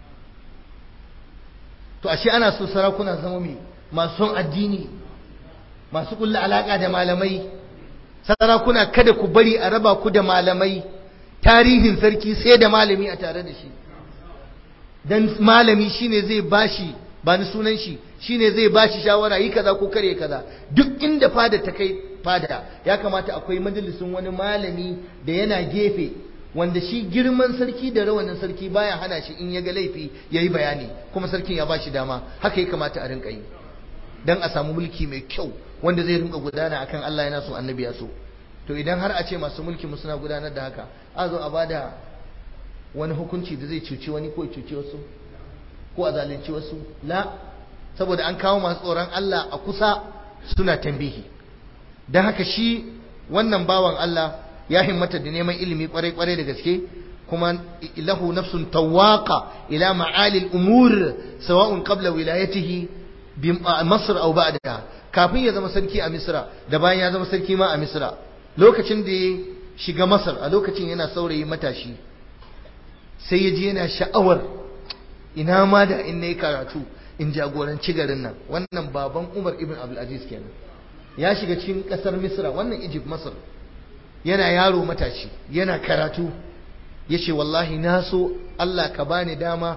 to ashe ana so sarakuna zama mai masu son addini masu kulla alaka da malamai sarakuna kada ku bari a raba ku da malamai tarihin sarki sai da malami a tare da shi dan malami shine zai bashi ba ni sunan shi shine zai bashi shawara yi kaza ko kare kaza duk inda fada ta kai fada ya kamata akwai majalisin wani malami da yana gefe wanda shi girman sarki da rawanin sarki baya hana shi in ya ga laifi ya yi bayani kuma sarkin ya bashi dama haka ya kamata a rinka yi dan a samu mulki mai kyau wanda zai rinka gudana akan Allah yana so annabi ya so to idan har a ce masu mulki mu suna gudanar da haka a zo a bada wani hukunci da zai cuci wani ko cuci wasu ko a zalunci wasu la saboda an kawo masu tsoron Allah a kusa suna tambihi don haka shi wannan bawan Allah ya himmata da neman ilimi kwarai-kwarai da gaske kuma lahu nafsun tawaqa ila ma'ali al-umur sawa'un qabla wilayatihi bi Masr aw ba'daha kafin ya zama sarki a Misra da bayan ya zama sarki ma a Misra lokacin da ya shiga Masar a lokacin yana saurayi matashi sai ya ji yana sha'awar ina ma da in nayi karatu in jagoranci garin nan wannan baban Umar ibn Abdul Aziz kenan ya shiga cikin kasar Misra wannan Egypt Masar yana yaro matashi yana karatu yace wallahi na so Allah ka bani dama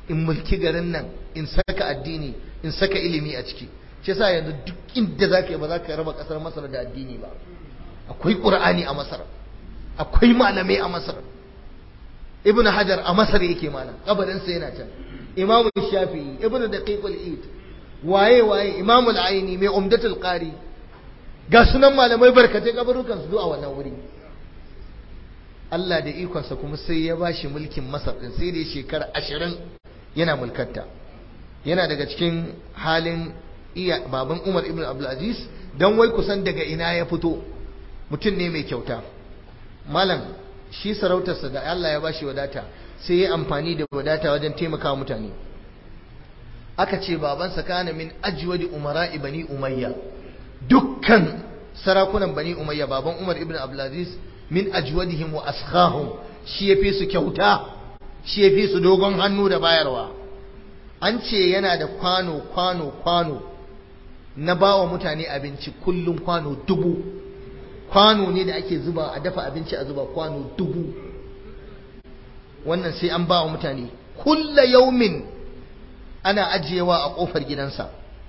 in mulki garin nan in saka addini in saka ilimi a ciki shi yasa yanzu duk inda zaka yi ba za ka raba kasar Masar da addini ba akwai Qur'ani a Masar akwai malamai a Masar Ibn Hajar a Masar yake mana kabarin sa yana can Imam Shafi'i Ibn Daqiq al-Eid waye waye Imam al-Aini mai Umdatul Qari ga sunan malamai barkatai kabarukan su a wannan wuri Allah da ikonsa kuma sai ya bashi mulkin Masar din sai da shekara ashirin yana mulkarta yana daga cikin halin iya baban Umar ibn Abdulaziz dan wai kusan daga ina ya fito mutum ne mai kyauta malam shi sarautarsa da Allah ya bashi wadata sai ya amfani da wadata wajen taimakawa mutane aka ce babansa kana min ajwadi umara'i bani umayya dukkan sarakunan bani umayya baban Umar ibn Abdulaziz min ajwadihim wa askhahum shi yafi su kyauta shi yafi su dogon hannu da bayarwa an ce yana da kwano kwano kwano na bawa mutane abinci kullum kwano dubu kwano ne da ake zuba a dafa abinci a zuba kwano dubu wannan sai an bawa mutane kulla yaumin ana ajiyewa a kofar gidansa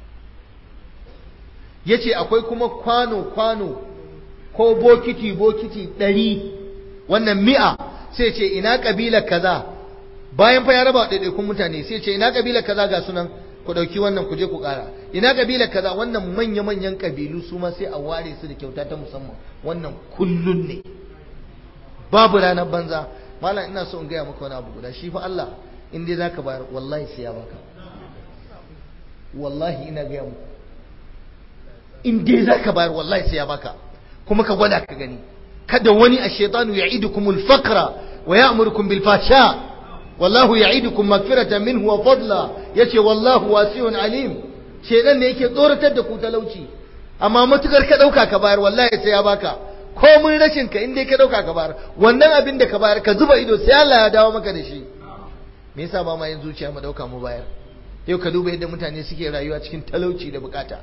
yace akwai kuma kwano kwano ko bokiti bokiti ɗari wannan mi'a sai ce ina ƙabilar kaza bayan fa ya raba ɗaiɗaikun mutane sai ce ina ƙabilar kaza ga sunan ku ɗauki wannan ku je ku ƙara ina ƙabilar kaza wannan manya-manyan ƙabilu su ma sai a ware su da kyauta ta musamman wannan kullun ne babu ranar banza malam ina so in gaya maka wani abu guda shi fa Allah in dai zaka bayar wallahi sai ya baka wallahi ina gaya muku in dai zaka bayar wallahi sai ya baka kuma ka gwada ka gani kada wani a shaitanu ya idukumul fakra wa ya'murukum bil fasha wallahu ya'idukum magfiratan minhu wa fadla yace wallahu wasi'un alim shedan ne yake tsoratar da ku talauci amma matukar ka dauka ka bayar wallahi sai ya baka komun rashin ka in dai ka dauka ka bayar wannan abin da ka bayar ka zuba ido sai Allah ya dawo maka da shi me yasa ba ma yin zuciya mu dauka mu bayar yau ka duba yadda mutane suke rayuwa cikin talauci da bukata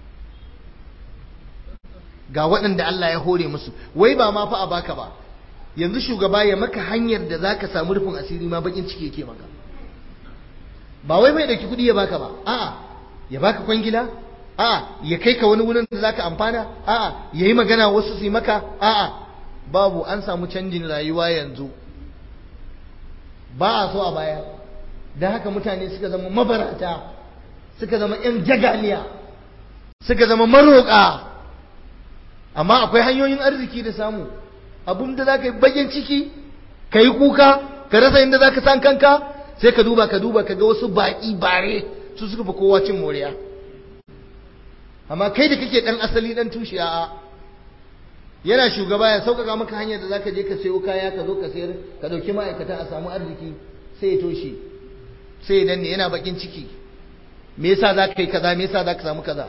ga waɗanda Allah ya hore musu wai ba ma fa a baka ba yanzu shugaba ya maka hanyar da zaka samu rufin asiri ma bakin ciki yake maka ba wai mai dauki kuɗi ya baka ba a'a ya baka kwangila a'a ya kai ka wani wurin da zaka amfana a'a yayi magana wasu su yi maka a'a babu an samu canjin rayuwa yanzu ba a so a baya don haka mutane suka zama mabarata suka zama 'yan jagaliya suka zama maroƙa amma akwai hanyoyin arziki da samu abun da za ka yi bakin ciki ka yi kuka ka rasa inda za ka san kanka sai ka duba ka duba ka ga wasu baƙi bare su suka fi kowa cin moriya amma kai da kake ɗan asali ɗan tushe a yana shugaba ya sauƙaƙa maka hanyar da za ka je ka sayo kaya ka zo ka sayar ka ɗauki ma'aikata a samu arziki sai ya toshe sai ya danne yana bakin ciki me yasa za ka yi kaza me yasa za ka samu kaza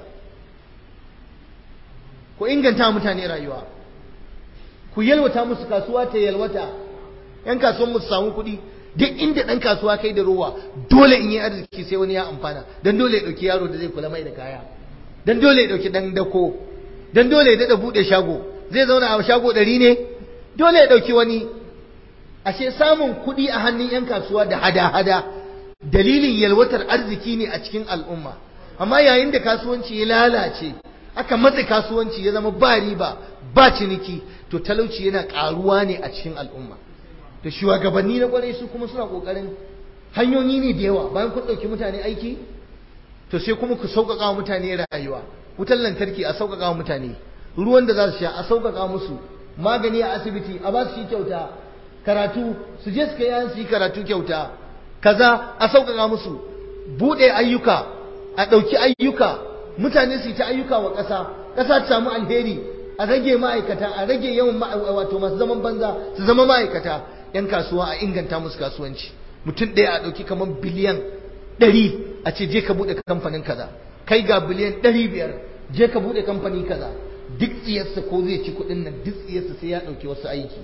ku inganta mutane rayuwa ku yalwata musu kasuwa ta yalwata yan kasuwan musu samu kuɗi duk inda ɗan kasuwa kai da rowa dole in yi arziki sai wani ya amfana dan dole ya ɗauki yaro da zai kula mai da kaya dan dole ya ɗauki ɗan dako dan dole ya daɗa buɗe shago zai zauna a shago ɗari ne dole ya ɗauki wani ashe samun kuɗi a hannun yan kasuwa da hada-hada dalilin yalwatar arziki ne a cikin al'umma amma yayin da kasuwanci ya lalace aka matse kasuwanci ya zama ba riba ba ciniki to talauci yana karuwa ne a cikin al'umma to shugabanni na kwarai su kuma suna kokarin hanyoyi ne da yawa bayan kun ɗauki mutane aiki to sai kuma ku sauƙaƙa wa mutane rayuwa wutar lantarki a sauƙaƙa wa mutane ruwan da za su sha a sauƙaƙa musu magani a asibiti a ba su shi kyauta karatu su je su kai yayan su yi karatu kyauta kaza a sauƙaƙa musu buɗe ayyuka a ɗauki ayyuka mutane su yi ta ayyuka wa ƙasa ƙasa ta samu alheri a rage ma'aikata a rage yawan wato masu zaman banza su zama ma'aikata yan kasuwa a inganta musu kasuwanci mutum ɗaya a ɗauki kamar biliyan ɗari a ce je ka buɗe kamfanin kaza kai ga biliyan ɗari biyar je ka buɗe kamfani kaza duk tsiyarsa ko zai ci kuɗin nan duk tsiyarsa sai ya ɗauki wasu aiki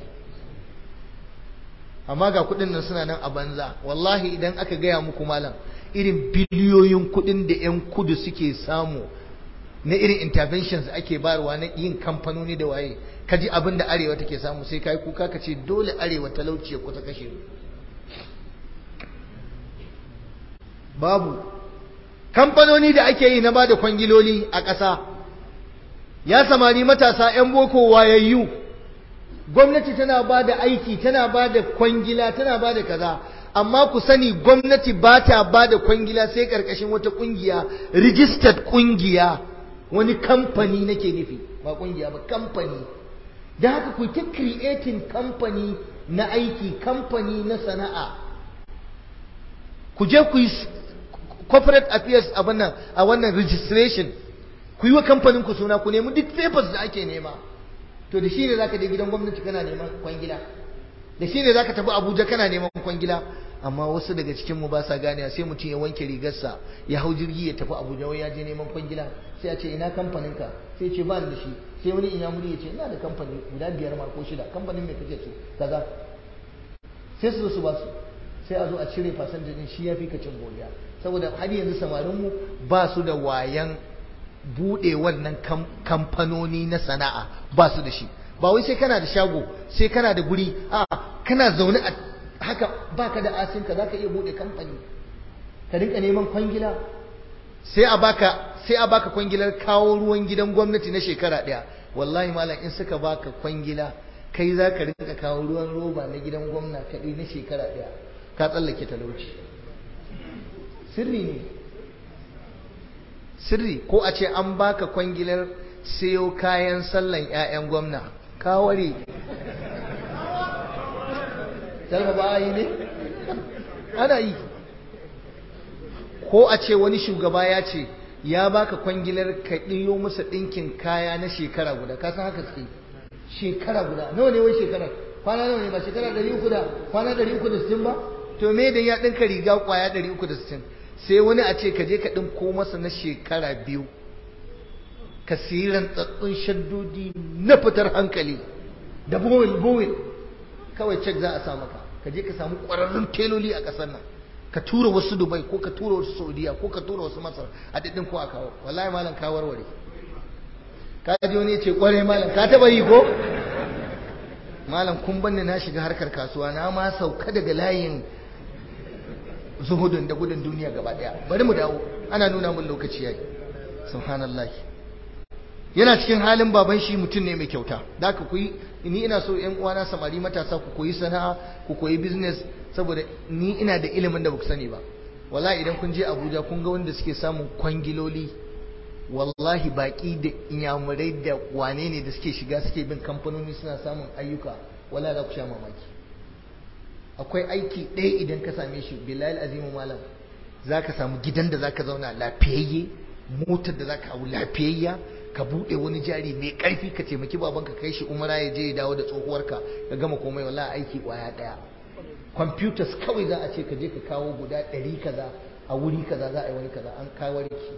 amma ga kuɗin nan suna nan a banza wallahi idan aka gaya muku malam irin biliyoyin kuɗin da 'yan kudu suke samu na irin interventions ake bayarwa na yin kamfanoni da waye kaji abin da arewa take samu sai kai kuka ka ce dole arewa talauci ya kusa kashe mu babu kamfanoni da ake yi na ba da kwangiloli a ƙasa ya samari matasa 'yan boko wayayyu gwamnati tana ba da aiki tana ba da kwangila tana ba da kaza amma ku sani gwamnati ba ta ba da kwangila sai ƙarƙashin wata ƙungiya registered ƙungiya wani kamfani nake nufi ba ƙungiya ba kamfani da haka ku ta creating kamfani na aiki kamfani na sana'a ku je ku yi corporate affairs a wannan a wannan registration ku yi wa kamfanin ku suna ku nemi duk papers da ake nema to da shi ne zaka je gidan gwamnati kana neman kwangila da shi ne zaka tafi Abuja kana neman kwangila amma wasu daga cikin mu ba sa ganewa sai mutum ya wanke rigarsa ya hau jirgi ya tafi Abuja wai ya je neman kwangila sai a ce ina kamfanin ka sai ce ba da shi sai wani inyamuri ya ce ina da kamfani guda biyar ma ko shida kamfanin mai kake so kaza sai su zo su ba su sai a zo a cire fasanjin din shi ya fi ka cin godiya saboda har yanzu samarinmu ba su da wayan buɗe wannan kamfanoni na sana'a ba su da shi ba wai sai kana da shago sai kana da guri a kana zaune a haka baka da asinka zaka iya buɗe kamfani ka rinka neman kwangila sai a baka sai a baka kwangilar kawo ruwan gidan gwamnati na shekara ɗaya wallahi malam in suka baka kwangila kai za ka rinka kawo ruwan roba na gidan gwamna kaɗai na shekara ɗaya ka tsallake talauci sirri ne sirri ko a ce an baka kwangilar sayo kayan sallan 'ya'yan gwamna ka ware talba ba yi ne ana yi ko a ce wani shugaba ya ce ya baka kwangilar ka ɗiyo musu ɗinkin kaya na shekara guda ka san haka suke shekara guda nawa ne wai shekara kwana nawa ne ba shekara ɗari uku da kwana ɗari uku da sittin ba to me dan ya ɗinka riga kwaya ɗari uku da sittin sai wani a ce ka je ka ɗinko masa na shekara biyu ka siyi rantsattun shaddodi na fitar hankali da bowel bowel kawai cek za a sa maka ka je ka samu ƙwararrun teloli a ƙasar nan ka tura wasu dubai ko ka tura wasu saudiya ko ka tura wasu masar a daɗin ko a kawo wallahi malam ka warware ka ji wani ya ce ƙware malam ka taɓa yi ko malam kun banni na shiga harkar kasuwa na ma sauka daga layin zuhudun da gudun duniya gaba daya bari mu dawo ana nuna mun lokaci yayi subhanallah yana cikin halin baban shi mutum ne mai kyauta da haka ku yi ni ina so ƴan uwana samari matasa ku koyi sana'a ku koyi business saboda ni ina da ilimin da baku sani ba wallahi idan kun je Abuja kun ga wanda suke samun kwangiloli wallahi baki da inyamurai da wane ne da suke shiga suke bin kamfanoni suna samun ayyuka wallahi za ku sha mamaki akwai aiki ɗaya idan ka same shi bilal azimu malam za ka samu gidan da za ka zauna lafiyayye motar da za ka hau lafiyayya ka buɗe wani jari mai ƙarfi ka taimaki babanka kai shi umara ya je ya dawo da tsohuwarka ka gama komai wallahi aiki ƙwaya ɗaya computers kawai za a ce ka je ka kawo guda ɗari kaza a wuri kaza za a yi wani kaza an kawo ki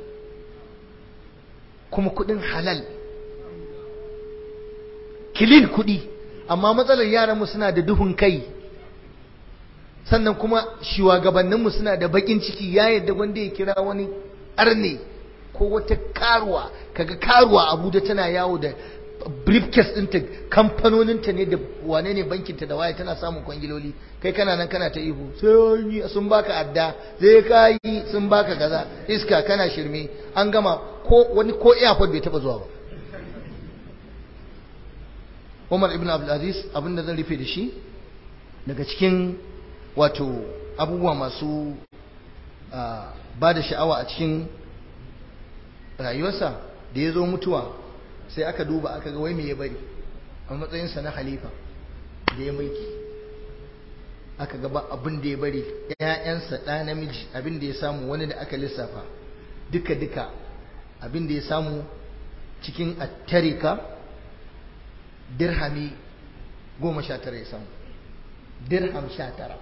kuma kuɗin halal kilin kuɗi amma matsalar yaranmu suna da duhun kai sannan kuma shugabanninmu suna da bakin ciki ya yadda wanda ya kira wani arne ko wata karuwa kaga karuwa abuja tana yawo da briefcase ɗinta kamfanoninta ne da wane ne bankinta da waya tana samun kwangiloli kai kana nan kana ta ihu sai sun baka adda zai kayi sun baka kaza iska kana shirme an gama ko wani ko airport bai taba zuwa ba Umar ibn Abdul Aziz abinda zan rufe da shi daga cikin wato abubuwa masu ba da sha'awa a cikin rayuwarsa da ya zo mutuwa sai aka duba aka ga wai me ya bari a matsayinsa na halifa da ya mulki aka gaba abin da ya bari ‘ya'yansa ɗa namiji abin da ya samu wani da aka lissafa duka-duka abin da ya samu cikin attarika dirhami goma sha tara ya samu dirham sha tara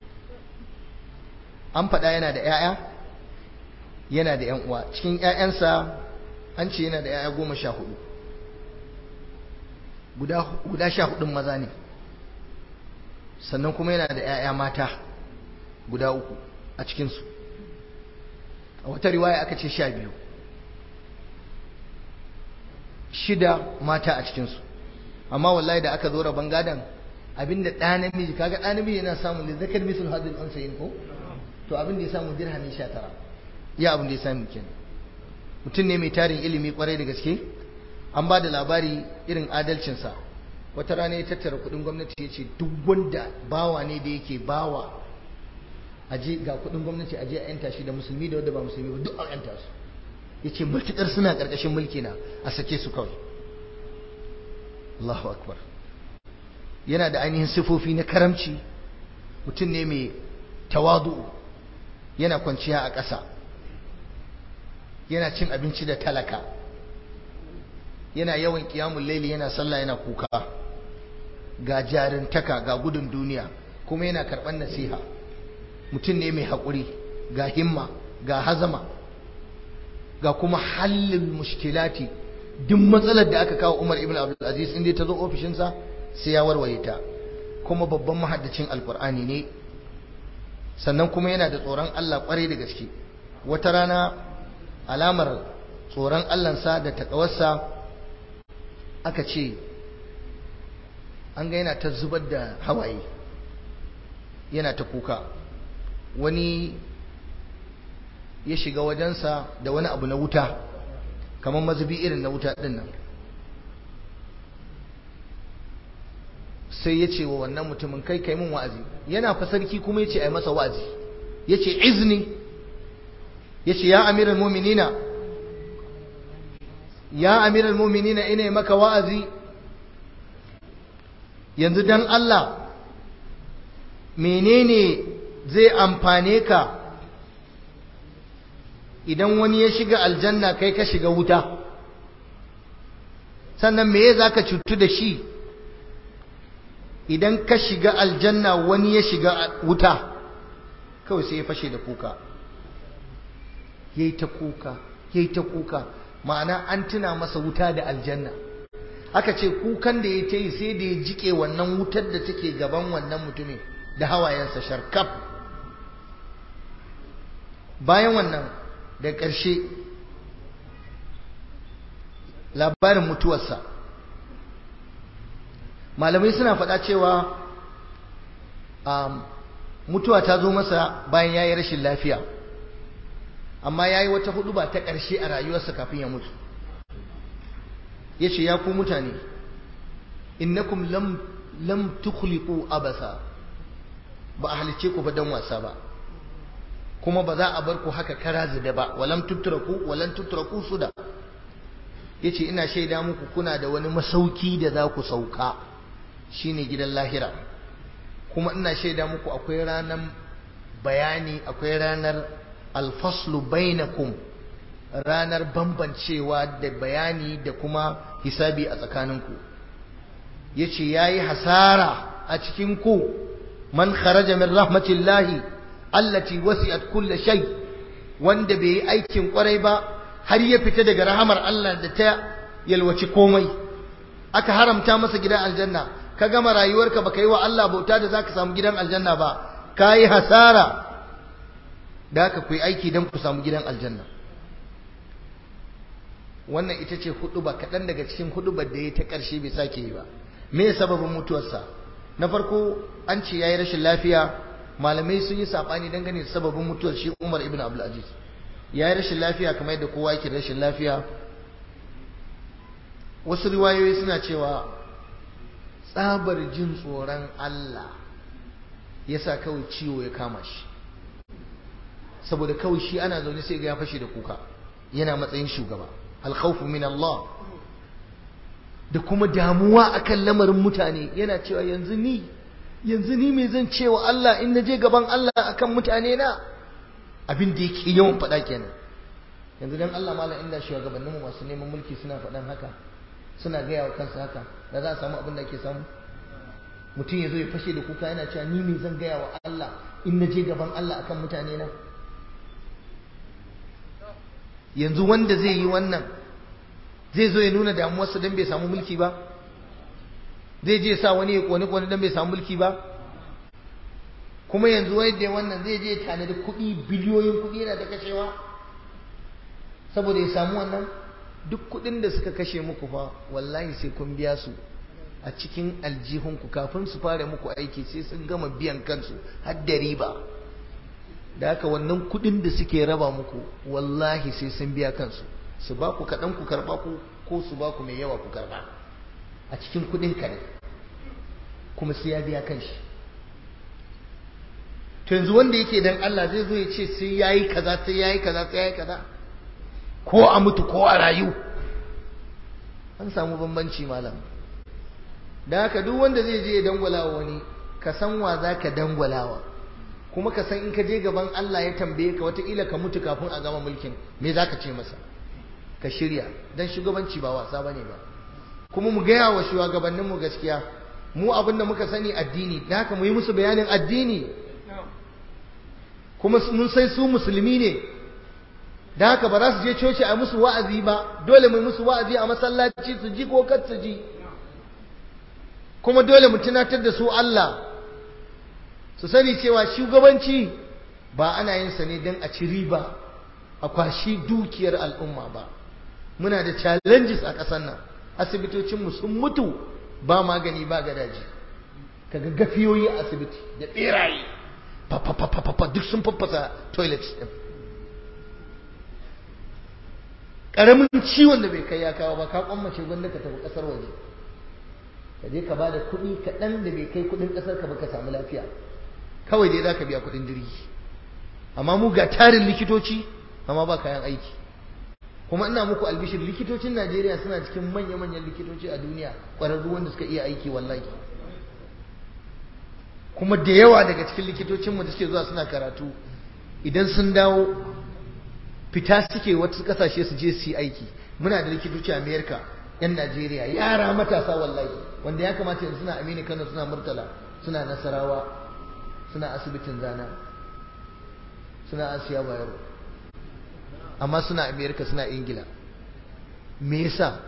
an faɗa yana da ‘ya'ya yana da ‘yan uwa cikin ‘ya'yansa an ce yana da ‘ya'ya goma sha hudu guda sha hudun maza ne sannan kuma yana da ‘ya'ya mata guda uku a cikinsu a wata riwaya aka ce sha biyu shida mata a cikinsu amma wallahi da aka zo rabon gadon abinda ɗa namiji kaga ɗa namiji yana samun da zakar misul hadin unsayin ko to abin da ya samu dirhami sha tara ya abin da ya samu kenan mutum ne mai tarin ilimi kwarai da gaske an ba da labari irin adalcinsa wata rana ya tattara kudin gwamnati ya ce duk wanda bawa ne da yake bawa aje ga kudin gwamnati aje a yanta shi da musulmi da wanda ba musulmi ba duk a yanta su ya ce matuƙar suna ƙarƙashin mulki na a sake su kawai Allahu akbar yana da ainihin sifofi na karamci mutum ne mai tawadu yana kwanciya a ƙasa yana cin abinci da talaka yana yawan kiyamun laili yana sallah yana kuka ga jarintaka ga gudun duniya kuma yana karɓar nasiha mutum ne mai haƙuri ga himma ga hazama ga kuma hallin mushkilati duk matsalar da aka kawo Umar ibn Abdul Aziz inda ta zo ofishinsa sai ya warware ta kuma babban mahaddacin alkur'ani ne sannan kuma yana da tsoron Allah kwarai da gaske wata rana alamar tsoron Allahnsa da takawarsa aka ce an ga yana ta zubar da hawaye yana ta kuka wani ya shiga wajensa da wani abu na wuta kamar mazubi irin na wuta ɗin nan sai ya ce wa wannan mutumin kai kai min wa'azi yana fa sarki kuma ya ce ai masa wa'azi ya ce izni ya ce ya amiral muminina ya amiral muminina ina maka wa'azi yanzu dan Allah menene zai amfane ka idan wani ya shiga aljanna kai ka shiga wuta sannan me za ka cutu da shi idan ka shiga aljanna wani ya shiga wuta kawai sai ya fashe da kuka yayi ta kuka yayi ta kuka ma'ana an tuna masa wuta da aljanna aka ce kukan da ya ta yi sai da ya jike wannan wutar da take gaban wannan mutumin da hawayensa sharkaf bayan wannan da ƙarshe labarin mutuwarsa malamai suna faɗa cewa mutuwa ta zo masa bayan ya yi rashin lafiya amma ya yi wata hudu ba ta ƙarshe a rayuwarsa kafin ya mutu ya ce ya ku mutane innakum lam lam tukhliqu abasa ba a halicce ku ba dan wasa ba kuma ba za a bar ku haka kara zida ba walam tutraku walan tutraku suda yace ina shaida muku kuna da wani masauki da za ku sauka shine gidan lahira kuma ina shaida muku akwai ranar bayani akwai ranar alfaslu bainakum ranar bambancewa da bayani da kuma hisabi a tsakaninku yace yayi hasara a cikin ku man kharaja min rahmatillahi allati wasi'at kull shay wanda bai yi aikin kwarai ba har ya fita daga rahamar Allah da ta yalwaci komai aka haramta masa gidan aljanna ka gama rayuwarka baka yi wa Allah bauta da zaka samu gidan aljanna ba kayi hasara da haka ku yi aiki don ku samu gidan aljanna wannan ita ce huduba kaɗan daga cikin hudubar da ya ta ƙarshe bai sake yi ba me sababin mutuwarsa na farko an ce ya yi rashin lafiya malamai sun yi saɓani dangane da sababin mutuwar shi umar ibn abdulaziz ya yi rashin lafiya kamar yadda kowa yake rashin lafiya wasu riwayoyi suna cewa tsabar jin tsoron Allah ya sa kawai ciwo ya kama shi saboda kawai shi ana zaune sai ga ya fashe da kuka yana matsayin shugaba alkhawfu min Allah da kuma damuwa akan lamarin mutane yana cewa yanzu ni yanzu ni me zan cewa Allah in naje gaban Allah akan mutane na abin da yake yawan faɗa kenan yanzu dan Allah malam inda shugabannin mu masu neman mulki suna faɗan haka suna gaya wa kansu haka da za a samu abin da ake samu mutum ya zo ya fashe da kuka yana cewa ni me zan gaya wa Allah in naje gaban Allah akan mutane na yanzu wanda zai yi wannan zai zo ya nuna damuwarsa don bai samu mulki ba zai je sa wani ya kone kone don bai samu mulki ba kuma yanzu wai da wannan zai je tanadi kuɗi biliyoyin kuɗi yana da kashewa saboda ya samu wannan duk kuɗin da suka kashe muku fa wallahi sai kun biya su a cikin aljihunku kafin su fara muku aiki sai sun gama biyan kansu har da riba da haka wannan kudin da suke raba muku wallahi sai sun biya kansu su ba ku kaɗan ku karɓa ku ko su ba ku mai yawa ku karɓa a cikin kudin ka ne kuma sai ya biya kanshi to yanzu wanda yake dan Allah zai zo ya ce sai yayi kaza sai yayi kaza sai yayi kaza ko a mutu ko a rayu an samu bambanci malam da haka duk wanda zai je ya dangwala wa wani ka san wa za ka dangwalawa kuma ka san in ka je gaban Allah ya tambaye ka wataƙila ka mutu kafin a gama mulkin me za ka ce masa ka shirya don shugabanci ba wasa ba ne ba kuma mu gaya wa shugabanninmu gaskiya mu abin da muka sani addini da haka mu yi musu bayanin addini kuma mun sai su musulmi ne da haka ba za su je coci a musu wa'azi ba dole mu musu wa'azi a masallaci su ji ko kar su ji kuma dole mu tunatar da su Allah su sani cewa shugabanci ba ana yin sa ne don a ci riba a kwashi dukiyar al'umma ba muna da challenges a ƙasar nan asibitocinmu sun mutu ba magani ba gadaji kaga gafiyoyi a asibiti da ɓeraye fa duk sun faffasa toilets ɗin ƙaramin ciwon da bai kai ya kawo ba ka kwammace gwanda ka tafi ƙasar waje ka je ka ba da kuɗi kaɗan da bai kai kuɗin ƙasar ka ba ka samu lafiya kawai dai za ka biya kuɗin jirgi amma mu ga tarin likitoci amma ba kayan aiki kuma ina muku albishir likitocin Najeriya suna cikin manya-manyan likitoci a duniya ƙwararru wanda suka iya aiki wallahi kuma da yawa daga cikin likitocinmu da suke zuwa suna karatu idan sun dawo fita suke wasu kasashe su je su yi aiki muna da likitoci a Amerika yan Najeriya yara matasa wallahi wanda ya kamata yanzu suna Aminu Kano suna Murtala suna Nasarawa suna asibitin Zana suna Asiya Bayero amma suna Amerika suna Ingila me yasa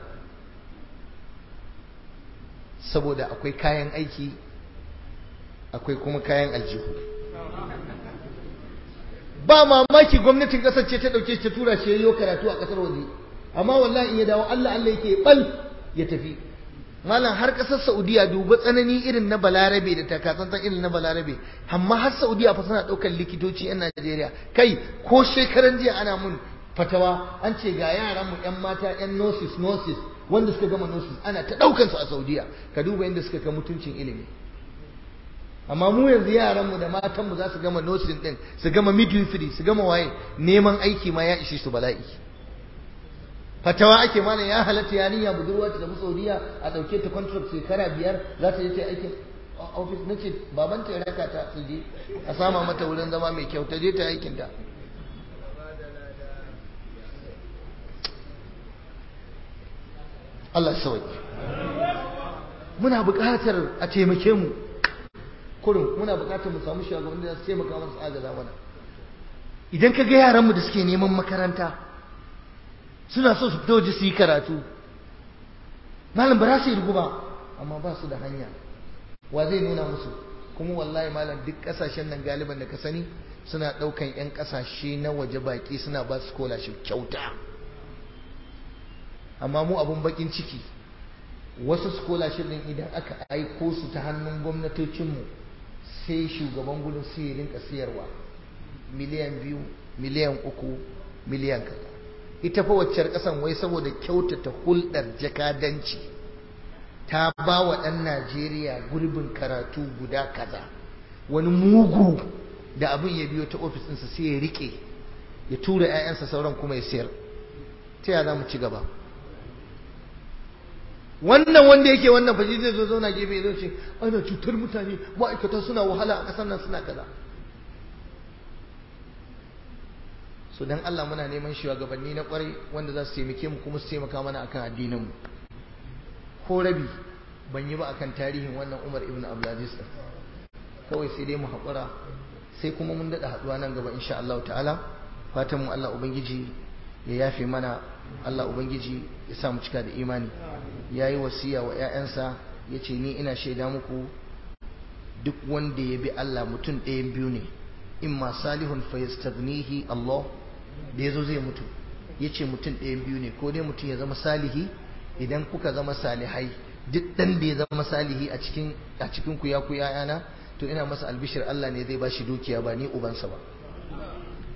saboda akwai kayan aiki akwai kuma kayan aljihu ba mamaki gwamnatin kasar ce ta dauke shi ta tura shi yayin karatu a kasar waje amma wallahi in ya dawo Allah Allah yake bal ya tafi malam har kasar Saudiya duba tsanani irin na Balarabe da takatsantsan irin na Balarabe amma har Saudiya fa suna daukar likitoci yan Najeriya kai ko shekaran jiya ana mun fatawa an ce ga yaran mu yan mata yan nurses nurses wanda suka gama nurses ana ta daukar su a Saudiya ka duba inda suka kai mutuncin ilimi amma mu yanzu yaranmu da matanmu za su gama nursing din su gama midwifery su gama waye neman aiki ma ya ishe su bala'i fatawa ake mana ya halatta yarinya budurwa ta tafi saudiya a ɗauke ta contract shekara biyar za ta je ta aikin office na ce baban ta ya raka ta su je a sama mata wurin zama mai kyau ta je ta aikin ta Allah sauki muna buƙatar a taimake mu kurin muna buƙatar mu samu shugabanni da su taimaka mana su agaza mana idan ka ga yaranmu da suke neman makaranta suna so su fito waje su yi karatu malam ba za su yi rugu ba amma ba su da hanya wa zai nuna musu kuma wallahi malam duk kasashen nan galiban da ka sani suna ɗaukan 'yan kasashe na waje baki suna ba su scholarship kyauta amma mu abun bakin ciki wasu scholarship din idan aka aiko su ta hannun gwamnatocinmu sai shugaban gudun sai ya rinka siyarwa miliyan biyu miliyan uku miliyan kaza ita fa waccar kasan wai saboda kyautata hulɗar jakadanci ta ba wa ɗan najeriya gurbin karatu guda kaza wani mugu da abin ya biyo ta ofis ɗinsa sai ya rike ya tura 'ya'yansa sauran kuma ya siyar ta ya za mu ci gaba wannan wanda yake wannan fashi zai zo zauna gefe ya zo ce ana cutar mutane ma'aikata suna wahala a ƙasar nan suna kaza so dan Allah muna neman shugabanni na kwarai wanda za su taimake mu kuma su taimaka mana akan addinin mu ko rabi ban yi ba akan tarihin wannan Umar ibn Abdulaziz kawai sai dai mu haƙura sai kuma mun daɗa haɗuwa nan gaba insha Allah ta'ala fatan mu Allah ubangiji ya yafe mana Allah ubangiji ya sa mu cika da imani yayi wasiya wa ƴaƴansa yace ni ina shaida muku duk wanda ya bi Allah mutum ɗayan biyu ne imma salihun fa yastaghnihi Allah da yazo zai mutu yace mutum ɗayan biyu ne ko dai mutum ya zama salihi idan kuka zama salihai duk dan da ya zama salihi a cikin a cikin ku ya ku yayana to ina masa albishir Allah ne zai bashi dukiya ba ni ubansa ba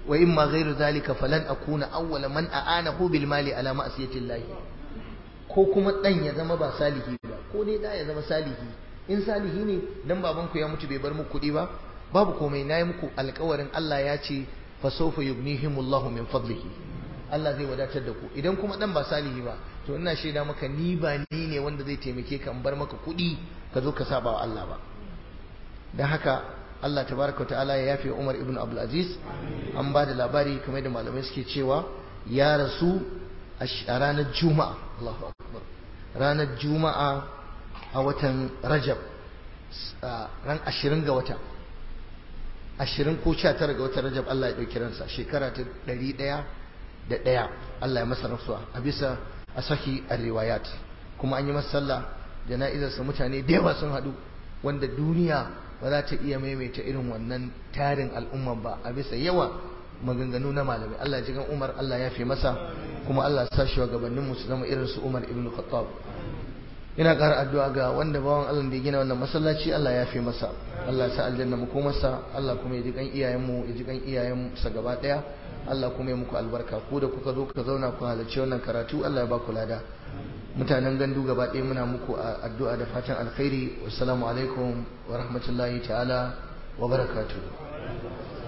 wa imma ghairu zalika falan akuna awwala man a'anahu bil mali ala ma'siyati llahi ko kuma dan ya zama ba salihi ba ko dai da ya zama salihi in salihi ne dan baban ku ya mutu bai bar muku kuɗi ba babu komai nayi muku alƙawarin Allah ya ce fa sawfa yughnihimullahu min fadlihi Allah zai wadatar da ku idan kuma dan ba salihi ba to ina shaida maka ni ba ni ne wanda zai taimake ka in bar maka kuɗi ka zo ka saba wa Allah ba dan haka Allah tabaraka ta'ala ya yafe Umar ibn Abdul Aziz an ba da labari kamar da malamai suke cewa ya rasu a ranar Juma'a Allahu akbar ranar Juma'a a watan Rajab ran 20 ga wata 20 ko 19 ga watan Rajab Allah ya dauki ransa shekara ta 100 da ɗaya Allah ya masa rasuwa a bisa a saki a riwayat kuma an yi masa sallah jana'izarsa mutane da yawa sun haɗu wanda duniya ba za ta iya maimaita irin wannan tarin al'umma ba a bisa yawa maganganu na malamai Allah ya ji gan Umar Allah ya fi masa kuma Allah ya sa shi gabanin mu su zama irin su Umar ibn Khattab ina ƙara addu'a ga wanda bawan Allah da ya gina wannan masallaci Allah ya fi masa Allah ya sa aljanna mu masa Allah kuma ya ji kan iyayen mu ya ji kan iyayen sa gaba daya Allah kuma ya muku albarka ku da kuka zo ka zauna ku halarci wannan karatu Allah ya ba ku lada mutanen gandu gaba ɗaya muna muku addu'a da fatan alkhairi wassalamu alaikum wa rahmatullahi ta'ala wa barakatuh